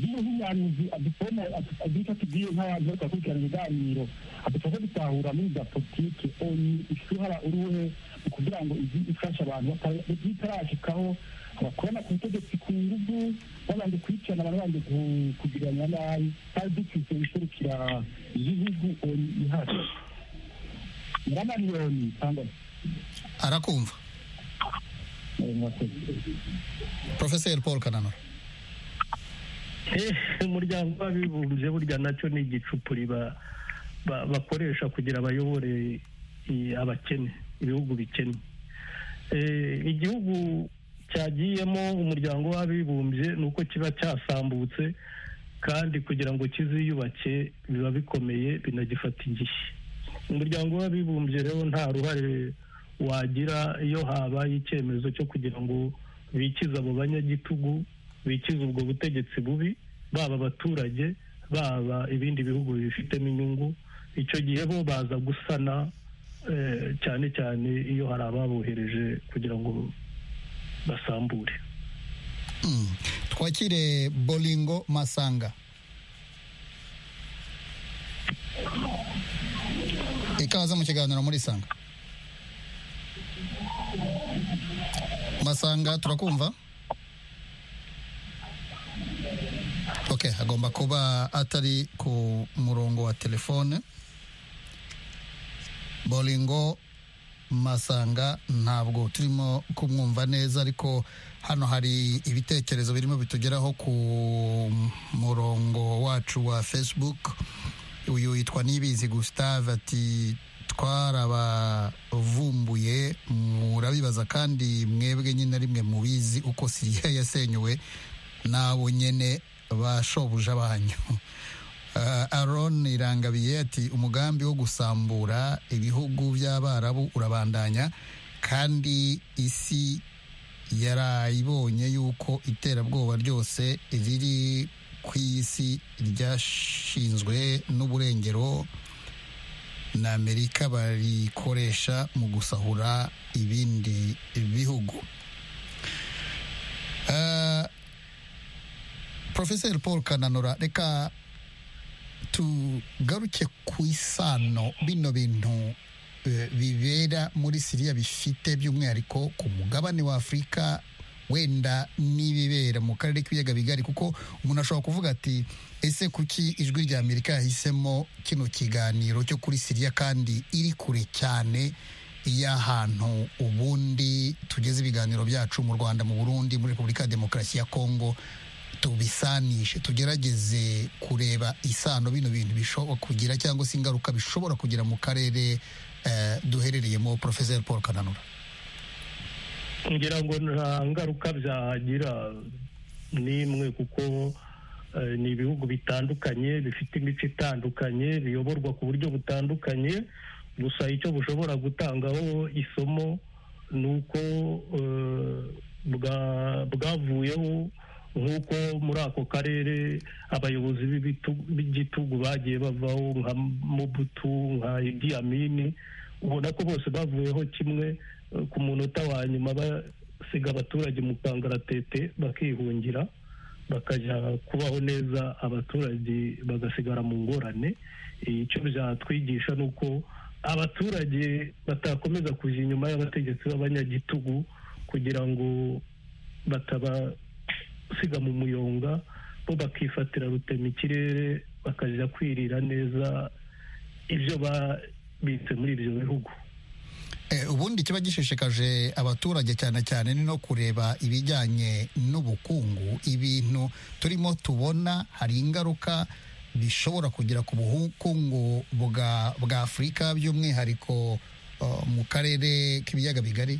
iyo nk'umuhanuzi adusoma aduca tugiye nk'abantu bari kubakurikirana ibiganiro adufasha gutahura muri za politiki oni ishuhara uruhe kugira ngo izi ifashe abantu bitarashikaho bakorana ku butegetsi ku ngufu babanje kwicana abantu babanje ku- kugirana nabi kandi dufite ibiserukira igihugu oni ihari nyiramariyoni cyangwa arakumva se mwakoze profeseri paul kananura Eh, umuryango w'abibumbye burya nacyo ni igicupuri ba- ba- bakoresha kugira bayobore eh, abakene ibihugu bikennye Eh, igihugu cyagiyemo umuryango w'abibumbye ni uko kiba cyasambutse kandi kugira ngo kiziyubake biba bikomeye binagifata igihe umuryango w'abibumbye rero nta ruhare wagira iyo habaye icyemezo cyo kugira ngo bikize abo banyagitugu bikize ubwo butegetsi bubi baba abaturage baba ibindi bihugu bifitemo inyungu icyo gihe bo baza gusana eh, cyane cyane iyo hari ababohereje kugira ngo basambure Mm. twakire bolingo masanga ikaze mu kiganiro muri sanga masanga turakumva ok agomba kuba atari ku murongo wa telefone bolingo masanga ntabwo turimo kumwumva neza ariko hano hari ibitekerezo birimo bitugeraho ku murongo wacu wa facebook uyu yitwa nibizi gustave ati twarabavumbuye murabibaza kandi mwebwe nyine na rimwe mubizi uko siriya yasenywe nabo nyine bashobuja banyu Ah, Aaron irangabiye ati umugambi wo gusambura ibihugu by'abarabu urabandanya kandi isi yarayibonye yuko iterabwoba ryose riri ku isi ryashinzwe n'uburengero na amerika barikoresha mu gusahura ibindi bihugu Ah, profeseri paul kananura reka tugaruke ku isano bino bintu eh, bibera muri siriya bifite by'umwihariko ku mugabane wa afurika wenda n'ibibera mu karere k'ibiyaga bigari kuko umuntu ashobora kuvuga ati ese kuki ijwi rya amerika yahisemo kino kiganiro cyo kuri siriya kandi iri kure cyane y'ahantu ubundi tugeze ibiganiro byacu mu rwanda mu burundi muri repubulika ya demokarasi ya kongo tubisanishe tugerageze kureba isano bino bintu bishobora kugira cyangwa se ingaruka bishobora kugira mu karere eh, duherereyemo porofeseri paul kananura ngira ngo nta ngaruka byagira n'imwe kuko eh, ni ibihugu bitandukanye bifite imico itandukanye biyoborwa ku buryo butandukanye gusa icyo bushobora gutangaho isomo ni uko eh, bwa- bwavuyeho nk'uko muri ako karere abayobozi b'ibitu- b'igitugu bagiye bavaho nka mubutu nka idi amini ubona ko bose bavuyeho kimwe eh, ku munota wa nyuma basiga abaturage mu kangaratete bakihungira bakajya kubaho neza abaturage bagasigara mu ngorane Eh, icyo byatwigisha ni uko abaturage batakomeza kuja inyuma y'abategetsi b'abanyagitugu kugira ngo batabasiga mu muyonga bo bakifatira rutema ikirere bakajya kwirira neza ibyo babitse muri ibyo bihugu Eh, ubundi kiba gishishikaje abaturage cyane cyane ni no kureba ibijyanye n'ubukungu ibintu turimo tubona hari ingaruka bishobora kugira ku bukungu bwa bwa afurika by'umwihariko eh, mu karere k'ibiyaga bigari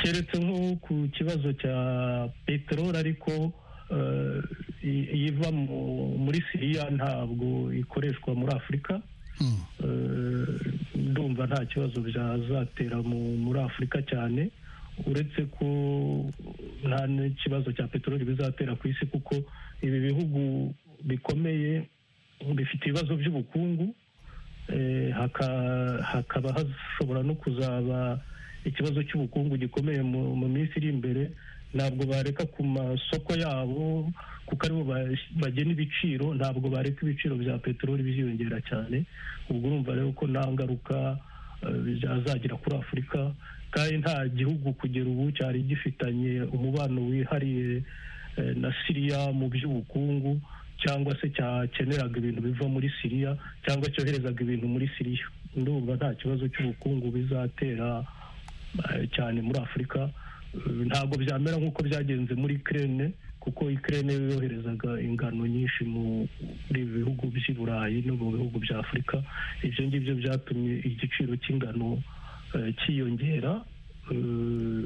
keretse nko ku kibazo cya peteroli ariko eh, i- iva mu- muri siriya ntabwo ikoreshwa muri afurika Hmm. Eh, ndumva nta kibazo byazatera mu- muri afurika cyane uretse ko nta n'ikibazo cya peteroli bizatera ku isi kuko ibi bihugu bikomeye bifite ibibazo by'ubukungu eh, haka- hakaba hashobora no kuzaba ikibazo cy'ubukungu gikomeye mu mu minsi iri imbere ntabwo bareka ku masoko yabo kuko aribo ba- bagena ibiciro ntabwo bareka ibiciro bya peteroli biziyongera cyane ubwo urumva rero ko nta ngaruka eh, byazagira kuri afurika kandi nta gihugu kugera ubu cyari gifitanye umubano wihariye eh, na siriya mu by'ubukungu cyangwa se cyakeneraga ibintu biva muri siriya cyangwa cyoherezaga ibintu muri siriya ndumva nta kibazo cy'ubukungu bizatera eh, cyane muri afurika Eh, ntabwo byamera nk'uko byagenze muri kirene kuko ikirere yoherezaga ingano nyinshi muri ibi bihugu by'i burayi no mu bihugu bya afurika ibyo ngibyo byatumye igiciro cy'ingano eh, cyiyongera eh,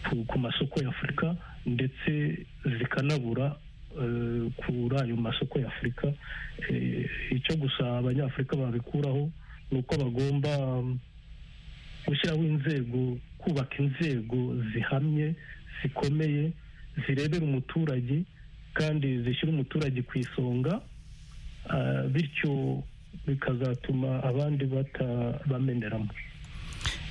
ku- ku masoko y'afurika ndetse zikanabura eh, kuri ayo masoko y'afurika Eh, icyo gusa abanyafurika babikuraho ni uko bagomba mm, gushyiraho inzego kubaka inzego zihamye zikomeye zirebera umuturage kandi zishyira umuturage ku isonga ah, bityo bikazatuma abandi batabameneramo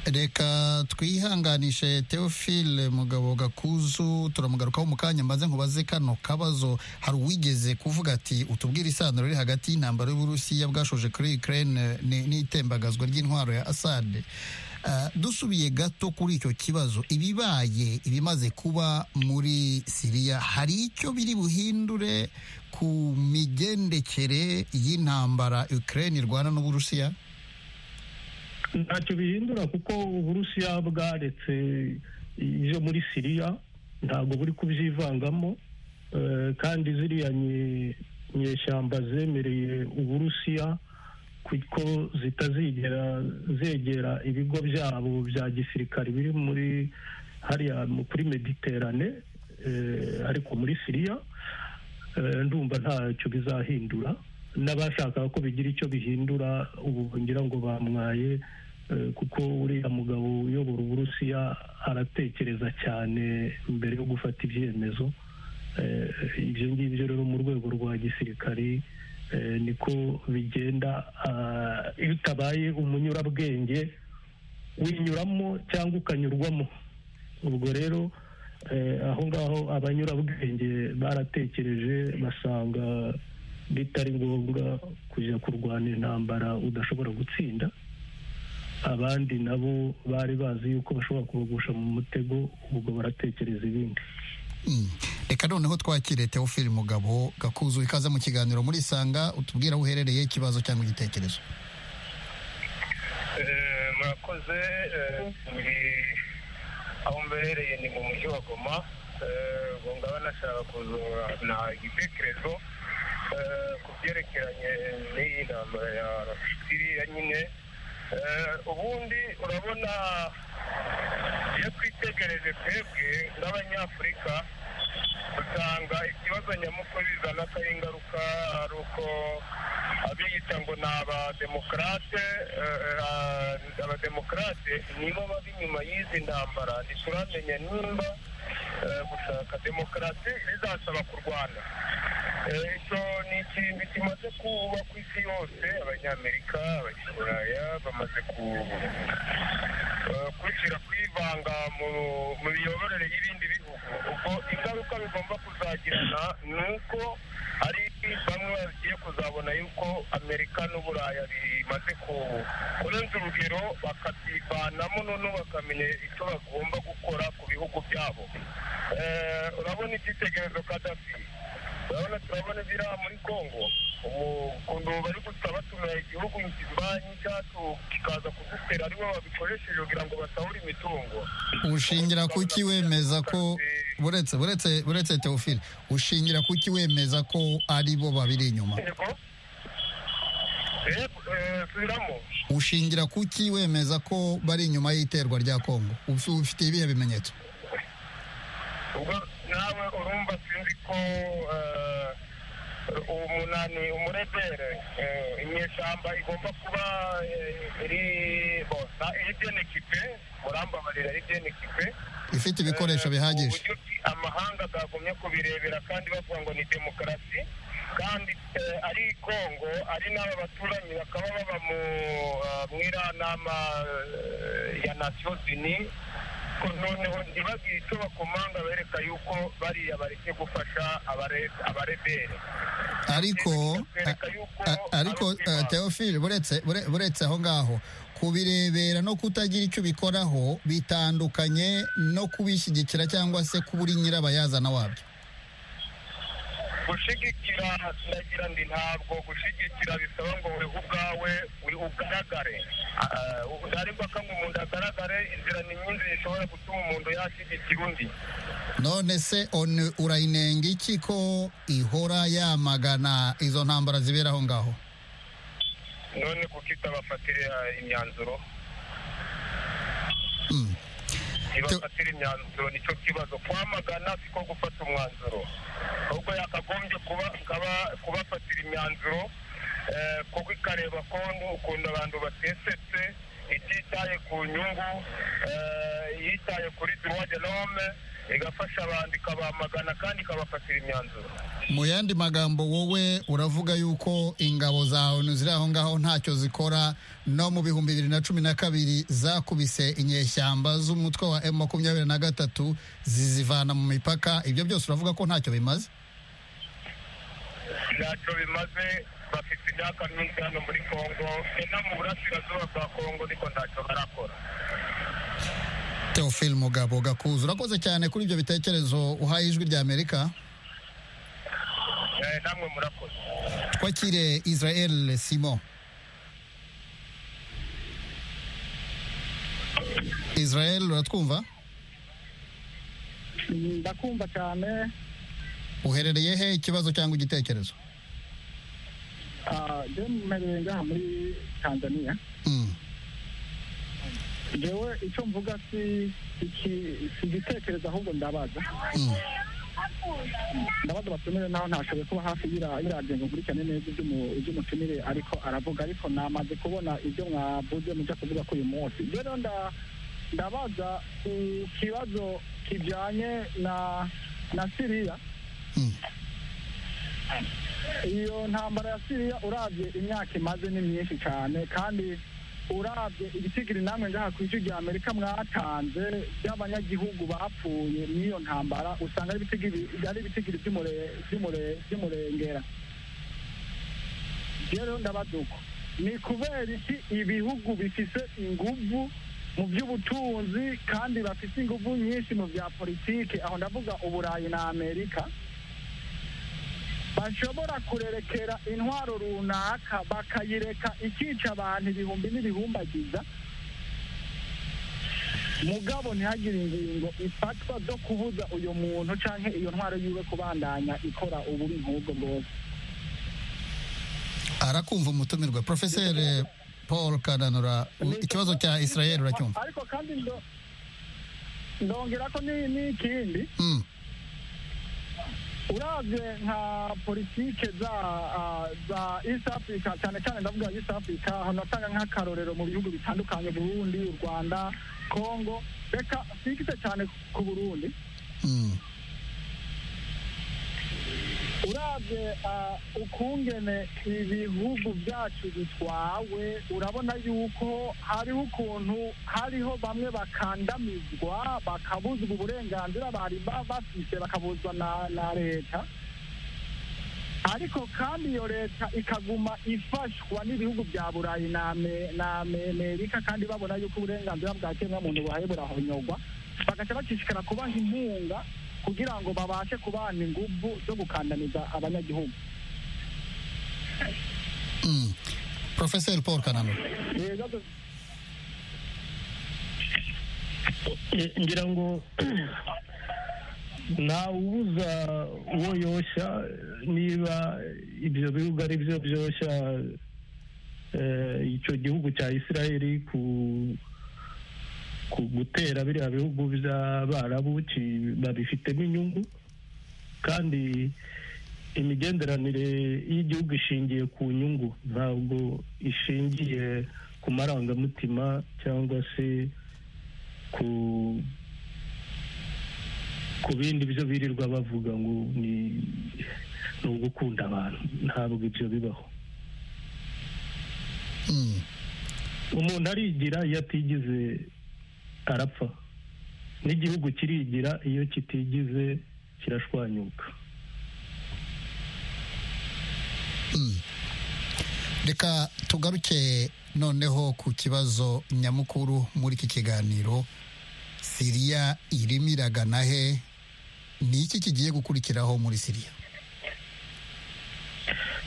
reka twihanganishe teofile mugabo gakuzu turamugarukaho mu kanya maze nkubaze kano kabazo hari uwigeze kuvuga ati utubwire isano riri hagati y'intambara y'uburusiya bwashoje kuri ukraine ni- n'itembagazwa ry'intwaro ya asade Ah, dusubiye gato kuri icyo kibazo ibibaye ibimaze kuba muri siriya hari icyo biri buhindure ku migendekere y'intambara ukraine irwana n'uburusiya ntacyo bihindura kuko uburusiya bwaretse ibyo muri siriya ntabwo buri kubyivangamo eh, kandi ziriya nye- nyeshyamba zemereye uburusiya kuko zitazigera zegera ibigo byabo bya gisirikare biri muri hariya kuri mediterane ariko muri siriya ndumva ntacyo bizahindura n'abashakaga ko bigira icyo bihindura ubu ngira ngo bamwaye kuko uriya mugabo uyobora uburusiya aratekereza cyane mbere yo gufata ibyemezo ibyo ngibyo rero mu rwego rwa gisirikari niko bigenda iyo utabaye umunyurabwenge winyuramo cyangwa ukanyurwamo ubwo rero aho ngaho abanyurabwenge baratekereje basanga bitari ngombwa kujya kurwana intambara udashobora gutsinda abandi nabo bari bazi yuko bashobora kubagusha mu mutego ubwo baratekereza ibindi reka noneho twakire teofili mugabo gakuzu ikaze mu kiganiro muri sanga utubwira aho uherereye ikibazo cyangwa igitekerezo murakoze aho mbereye ni mu mujyi wa goma ngaba nashaka kuzana igitekerezo ku byerekeranye n'iyi ntambara ya siriya nyine ubundi urabona iyo twitegereje twebwe n'abanyafurika usanga ikibazo nyamukuru bizana ko ari ingaruka ari uko abiyita ngo ni abademokarate abademokarate nibo bari inyuma y'izi ntambara ntituramenya nimba gushaka demokarasi bizasaba kurwana icyo ni ikintu kimaze kuba ku isi yose abanyamerika abanyaburaya bamaze kwishyira kwivanga mu miyoborere y'ibindi bihugu ubwo ingaruka bigomba kuzagirana ni uko hari bamwe bagiye kuzabona yuko amerika n'uburaya bimaze kurenza urugero bakabyivanamo noneho bakamenya icyo bagomba gukora ku bihugu byabo urabona icyitegererezo kadafi urabona turabona biriya muri congo ukuntu bari gusa batumira igihugu kibanyi cyacu kikaza kudutera aribo babikoresheje kugira ngo basahura imitungo ushingira kuki wemeza ko buretse buretse buretse teofile ushingira kuki wemeza ko aribo babiri inyuma ushingira kuki wemeza ko bari inyuma y'iterwa rya congo ufite ibihe bimenyetso nawe urumva sinzi ko umunani umurebere inyeshyamba igomba kuba iri bosa iri byenekipe murambabarira iri byenekipe ifite ibikoresho bihagije amahanga agagumye kubirebera kandi bavuga ngo ni demokarasi kandi ari kongo ari n'aba baturanyi bakaba baba mu iranama ya nasiyo zini noneho ntibagire icyo bakomanga bereka yuko bariya bareke gufasha abarebere ariko ariko teofile buretse aho ngaho kubirebera no kutagira icyo ubikoraho bitandukanye no kubishyigikira cyangwa se kubura nyirabayazana wabyo gushyigikira nagira ndi ntabwo gushyigikira bisaba ngo wowe ubwawe ugaragare ntari mpaka ngo umuntu agaragare inzira ni nyinshi zishobora gutuma umuntu yashyigikira undi none se urayinenga iki ko ihora yamagana izo ntambara zibera aho ngaho none kuko itabafatira imyanzuro ntibafatire imyanzuro nicyo kibazo kwamagana siko gufata umwanzuro ahubwo yakagombye kubafatira imyanzuro kuko ikareba ko ukuntu abantu batesetse ititaye ku nyungu yitaye kuri duwade nome igafasha abantu ikabamagana kandi ikabafatira imyanzuro mu yandi magambo wowe uravuga yuko ingabo za onu ziri aho ngaho ntacyo zikora no mu bihumbi bibiri na cumi na kabiri zakubise inyeshyamba z'umutwe wa emu makumyabiri na gatatu zizivana mu mipaka ibyo byose uravuga ko ntacyo bimaze ntacyo bimaze bafite imyaka myinshi hano muri kongo no mu burasirazuba bwa kongo ariko ntacyo barakora teofile mugabo gakuzu urakoze cyane kuri ibyo bitekerezo uhaye ijwi rya amerika namwe murakoze twakire israel simon israel uratwumva ndakumva cyane uherereye he ikibazo cyangwa igitekerezo jewe mmereye ngaha muri tanzania Mm. jewe icyo mvuga si iki si igitekerezo ahubwo ndabaza Mm. ndabaza abatumire naho ntashoboye kuba hafi y'ira- y'iradiyo ngo nkurikirane neza iby'umu- iby'umutumire ariko aravuga ariko namaze kubona ibyo mwavuze mujya kuvuga kuri uyu munsi rero nda- ndabaza ikibazo kijyanye na na siriya Mm. iyo ntambara ya siriya urabye imyaka imaze ni myinshi cyane kandi urabye ibitigiri namwe ngaha ku isi rya amerika mwatanze by'abanyagihugu bapfuye muri iyo ntambara usanga ari ibitigiri ari ibitigiri by'umure- by'umure- by'umurengera rero ndabaza uko ni kubera iki ibihugu bifite inguvu mu by'ubutunzi kandi bafite inguvu nyinshi mu bya politiki aho ndavuga uburayi na amerika bashobora kurerekera intwaro runaka bakayireka ikica abantu ibihumbi n'ibihumbagiza mugabo ntihagire ingingo ifatwa zo kubuza uyu muntu cyangwa iyo ntwaro yiwe kubandanya ikora ububi nk'ubwo bwose arakumva umutumirwa profeseri paul kananura u- ikibazo cya israel uracyumva ariko kandi ndo- ndongera ko ni- n'ikindi Mm. urabye nka politike za ah, za east africa cyane cyane ndavuga east africa aho natanga nk'akarorero mu bihugu bitandukanye burundi u rwanda congo reka twikite cyane ku burundi Mm. urabye ah, ukungene ibihugu byacu bitwawe urabona yuko hariho ukuntu hariho bamwe bakandamizwa bakabuzwa uburenganzira bari ba- bafise bakabuzwa na, na leta ariko kandi iyo leta ikaguma ifashwa n'ibihugu bya burayi na Ame- na Ame- amerika kandi babona yuko uburenganzira bwa kiremwamuntu buhaye burahonyogwa bagaca bacishikara kubaha inkunga kugira ngo babashe kubana ingufu zo gukandamiza abanyagihugu Mm. profeseri paul kananura ibibazo Eh, ngira ngo ntawubuza uwo yoshya niba ibyo bihugu ari byo byoshya eh, icyo gihugu cya isirayeli ku ku gutera biriya bihugu by'abarabu ki- babifitemo inyungu kandi imigenderanire y'igihugu ishingiye ku nyungu ntabwo ishingiye ku marangamutima cyangwa se ku ku bindi byo birirwa bavuga ngo ni ni ugukunda abantu ntabwo ibyo bibaho Mm. umuntu arigira iyo atigize arapfa n'igihugu kirigira iyo kitigize kirashwanyuka Mm. reka tugaruke noneho ku kibazo nyamukuru muri iki kiganiro siriya irimo iragana he ni iki kigiye gukurikiraho muri siriya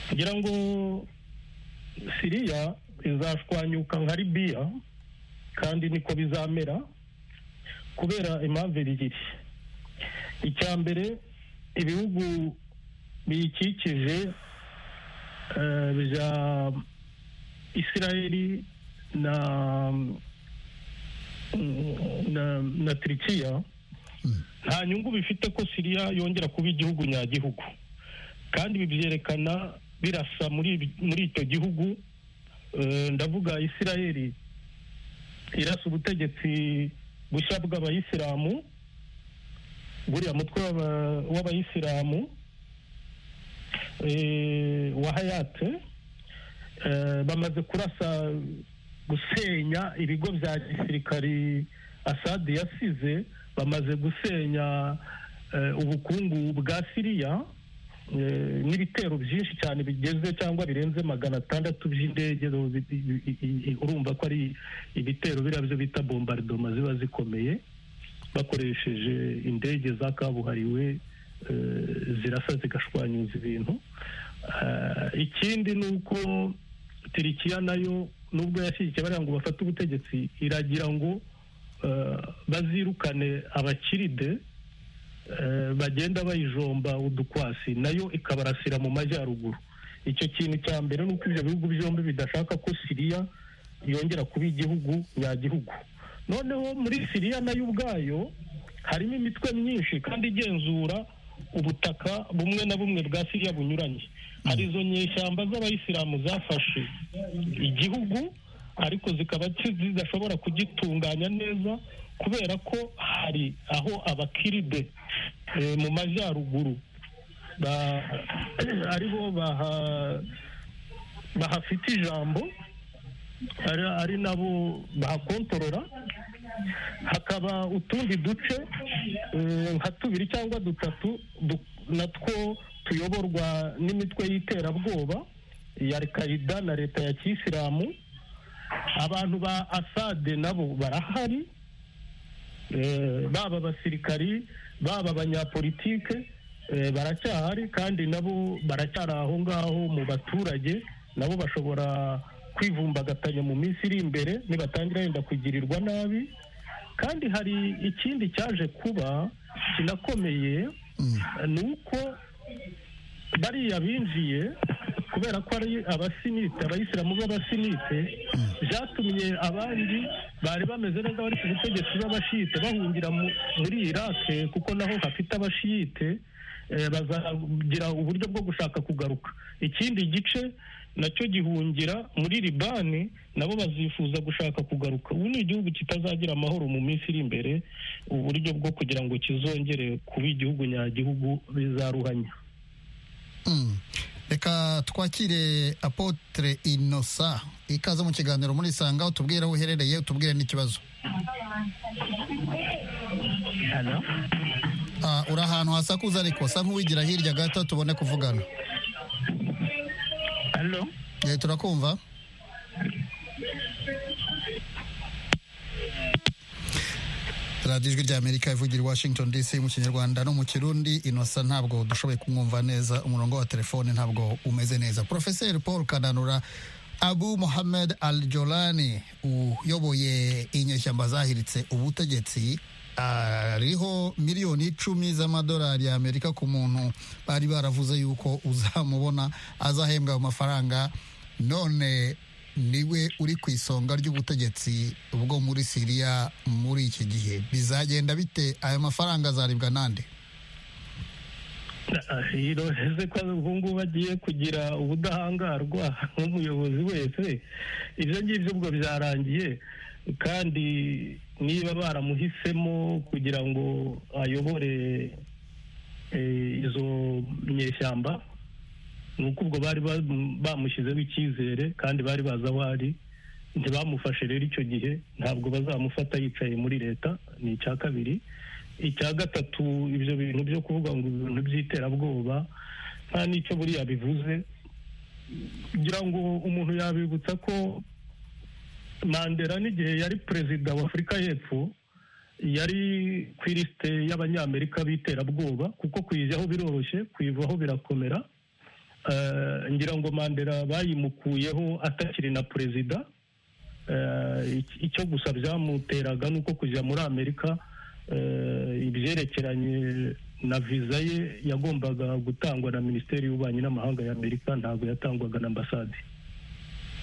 kugira ngo siriya izashwanyuka nka libiya kandi niko bizamera kubera impamvu ebyiri icya mbere ibihugu biyikikije eh, bya isirayeli na na, na turikiya nta nyungu bifite ko siriya yongera kuba igihugu nyagihugu kandi ibi byerekana birasa muri ibi- muri icyo gihugu Eh, ndavuga isirayeli irasa ubutegetsi bushya bw'abayisilamu buriya mutwe w'aba- w'abayisilamu eh, wa hayate Eh, bamaze kurasa gusenya ibigo bya gisirikari asadi yasize bamaze gusenya eh, ubukungu bwa siriya Eh, n'ibitero byinshi cyane bigeze cyangwa birenze magana atandatu by'indege zo- i- i- i- i- urumva ko ari ibitero biriya byo bita bombardoma ziba zikomeye bakoresheje indege za kabuhariwe eh, zirasa zigashwanyuza ibintu Ah, ikindi ni uko tirikiya nayo nubwo yashyigikiye bariya ngo bafate ubutegetsi iragira ngo eh, bazirukane abakiride eh, bagenda bayijomba udukwasi nayo ikabarasira mu majyaruguru icyo kintu cya mbere ni uko ibyo bihugu byombi bidashaka ko siriya yongera kuba igihugu nyagihugu noneho muri siriya nayo ubwayo harimo imitwe myinshi kandi igenzura ubutaka bumwe na bumwe bwa siriya bunyuranye hari izo nyeshyamba z'abayisilamu zafashe igihugu ariko zikaba zidashobora kugitunganya neza kubera ko hari aho abakiride eh, mu majyaruguru ba- aribo baha- bahafite ijambo ari ari nabo bahakontorora hakaba utundi duce eh, nka tubiri cyangwa dutatu du- natwo tuyoborwa n'imitwe y'iterabwoba ya al-Qaeda na leta ya kiyisilamu abantu ba asade nabo barahari Eh, baba abasirikari baba abanyapolitike eh, baracyahari kandi nabo baracyari aho ngaho mu baturage nabo bashobora kwivumbagatanya mu minsi iri imbere nibatangira yenda kugirirwa nabi kandi hari ikindi cyaje kuba kinakomeye ni uko bariya binjiye kubera ko ari abasinite abayisilamu b'abasinite byatumye abandi bari bameze neza bari ku butegetsi b'abashite bahungira mu- muri irake kuko naho hafite abashiyite eh, bazagira uburyo bwo gushaka kugaruka ikindi gice nacyo gihungira muri libani nabo bazifuza gushaka kugaruka ubu ni igihugu kitazagira amahoro mu minsi iri imbere uburyo bwo kugira ngo kizongere kuba igihugu nyagihugu bizaruhanya Mm. reka twakire apotre inosa ikaze mu kiganiro muri sanga utubwire aho uherereye utubwire n'ikibazo Ah, uri ahantu hasakuza ariko sa nk'uwigira hirya gato tubone kuvugana halo Eh, turakumva radiyo ijwi rya amerika ivugira i washington dc mu kinyarwanda no mu kirundi inosa ntabwo dushoboye kumwumva neza umurongo wa telefone ntabwo umeze neza profeseri paul kananura abu mohamed al jolani uyoboye inyeshyamba zahiritse ubutegetsi ariho miliyoni icumi z'amadolari ya amerika ku muntu bari baravuze yuko uzamubona azahembwa ayo mafaranga none niwe uri ku isonga ry'ubutegetsi bwo muri siriya muri iki gihe bizagenda bite aya mafaranga azaribwa nande iroreze ko ubu ngubu agiye kugira ubudahangarwa nk'umuyobozi wese ibyo ngibyo ubwo byarangiye kandi niba baramuhisemo kugira ngo ayobore eh, izo nyeshyamba ni uko ubwo bari bam- bamushyizeho icyizere kandi bari bazi aho ari ntibamufashe rero icyo gihe ntabwo bazamufata yicaye muri leta ni icya kabiri icya gatatu ibyo bintu byo kuvuga ngo ibintu by'iterabwoba nta n'icyo buriya bivuze kugira ngo umuntu yabibutsa ko mandela n'igihe yari perezida wa afurika y'epfo yari ku ilisite y'abanyamerika b'iterabwoba kuko kuyijyaho biroroshye kuyivaho birakomera Eh, ngira ngo mandela bayimukuyeho atakiri na perezida Eh, ic- icyo gusa byamuteraga ni uko kujya muri amerika eh, ibyerekeranye na viza ye yagombaga gutangwa na minisiteri y'ububanyi n'amahanga y'amerika ntabwo yatangwaga na ambasade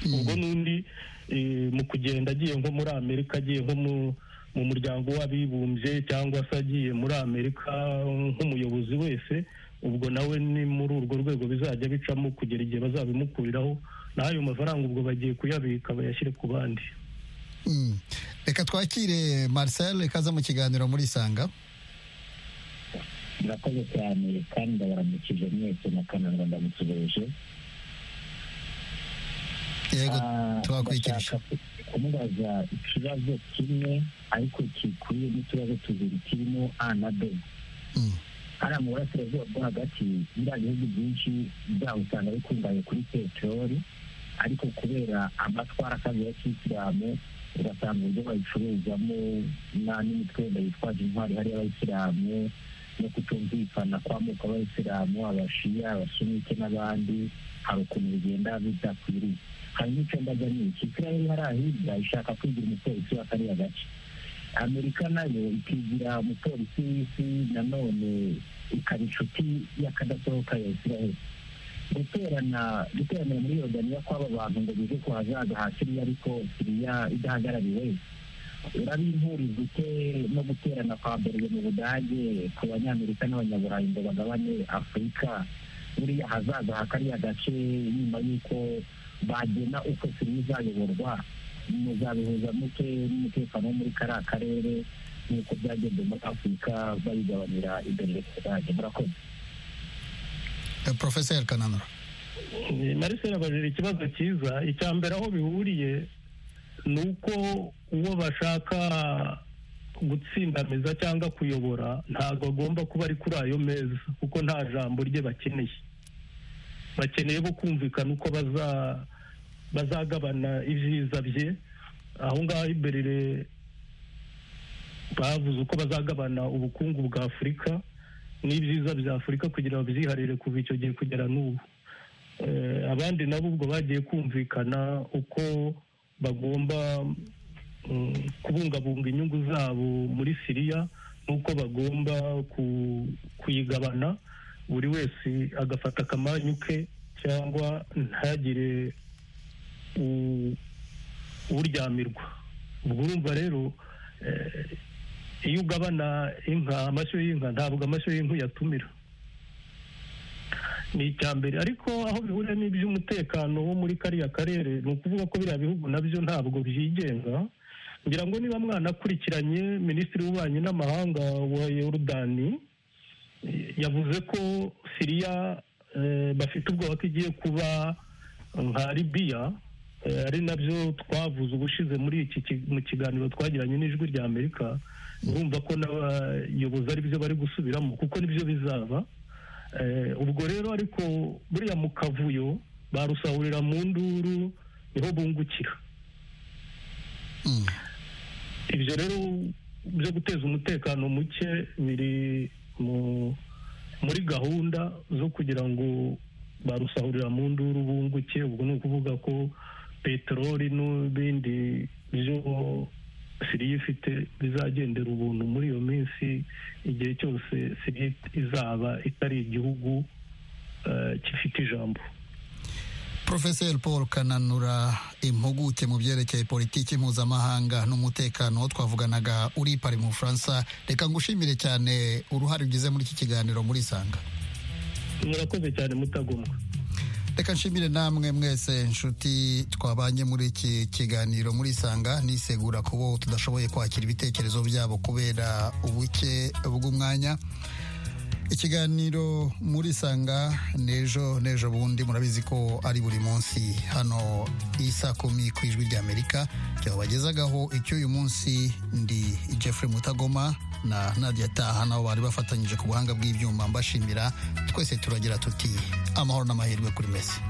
ubwo n'undi eh, mu kugenda agiye nko muri amerika agiye nko mu- mu muryango w'abibumbye cyangwa se agiye muri amerika nk'umuyobozi wese ubwo nawe ni muri urwo rwego bizajya bicamo kugera igihe bazabimukuriraho naho ayo mafaranga ubwo bagiye kuyabika bayashyire ku bandi Mm. reka twakire marcel ikaze mu kiganiro muri isanga murakoze cyane kandi ndabaramukije mwese na kananura ndamutegereje yego Ah, tubakurikirije ndashaka ku- kumubaza ikibazo kimwe ariko gikuye n'ikibazo tubiri kirimo a na b Mm. hariya mu burasirazuba bwo hagati biriya bihugu byinshi byaho usanga bikungahaye kuri peteroli ariko kubera amatwara akazi ya kisilamu ugasanga uburyo bayicuruzamo na- n'imitwe yenda yitwaje intwari hariya abayisilamu no kutumvikana kw'amoko abayisilamu abashiya abasunike n'abandi hari ukuntu bigenda bidakwiriye hanyuma icyo mbaga ni iki isiraheli hariya hirya ishaka kwigira umupolisi wa kariya gace amerika nayo ikigira umupolisi w'isi nanone ikaba inshuti y'akadasohoka ya israel guterana guteranira muri yordaniya kw'aba bantu ngo bize ku hazaza ha siriya ariko siriya idahagarariwe urabimpurirwa ute no guterana kwa berwe mu budage ku banyamerika n'abanyaburayi ngo bagabane afurika buriya hazaza ha kariya gace nyuma y'uko bagena uko siriya izayoborwa muzabihuza muke n'umutekano wo muri kariya karere nk'uko byagenze muri afurika bayigabanira imbere mu budage murakoze porofeseri kananura narisera abajije ikibazo cyiza icya mbere aho bihuriye ni uko uwo bashaka gutsindamiza cyangwa kuyobora ntabwo agomba kuba ari kuri ayo meza kuko nta jambo rye bakeneye bakeneye bo kumvikana uko bazagabana ibyiza bye aho ngaho imbere bavuze uko bazagabana ubukungu bwa afurika n'ibyiza bya afurika kugira ngo babyiharire kuva icyo gihe kugera n'ubu abandi nabo ubwo bagiye kumvikana uko bagomba kubungabunga inyungu zabo muri siriya n'uko bagomba kuyigabana buri wese agafata akamanyu ke cyangwa ntagire uryamirwa ubwo urumva rero iyo ugabana inka amashyo y'inka ntabwo amashyo y'inka uyatumira ni icya mbere ariko aho bihurira n'iby'umutekano wo muri kariya karere ni ukuvuga ko biriya bihugu nabyo ntabwo byigenga ngira ngo niba mwanakurikiranye minisitiri w'ububanyi n'amahanga wa yorudani yavuze ko siriya bafite ubwoba ko igiye kuba nka libiya ari nabyo twavuze ubushize muri iki mu kiganiro twagiranye n'ijwi rya amerika urumva ko n'abayobozi ari byo bari gusubiramo kuko nibyo bizaba ubwo rero ariko buriya mu kavuyo barusahurira mu nduru niho bungukira ibyo rero byo guteza umutekano muke biri muri gahunda zo kugira ngo barusahurira mu nduru bunguke ubwo ni ukuvuga ko peteroli n'ibindi byo siriya ifite bizagendera ubuntu muri iyo minsi igihe cyose siriya izaba itari igihugu gifite ijambo porofeseri paul kananura impuguke mu byerekeye politiki mpuzamahanga n'umutekano twavuganaga uri pari mu bufaransa reka ngushimire cyane uruhare ugize muri iki kiganiro muri isanga murakoze cyane mutagomwa reka nshimire namwe mwese inshuti twabanye muri iki kiganiro muri isanga nisegura kubo tudashoboye kwakira ibitekerezo byabo kubera ubuke bw'umwanya ikiganiro muri isanga n'ejo n'ejo bundi murabizi ko ari buri munsi hano isa kumi ku ijwi ry'amerika byabagezagaho icy'uyu munsi ndi jeffrey mutagoma na nadia taha nabo bari bafatanyije ku buhanga bw'ibyuma mbashimira twese turagira tuti amahoro n'amahirwe kuri mesi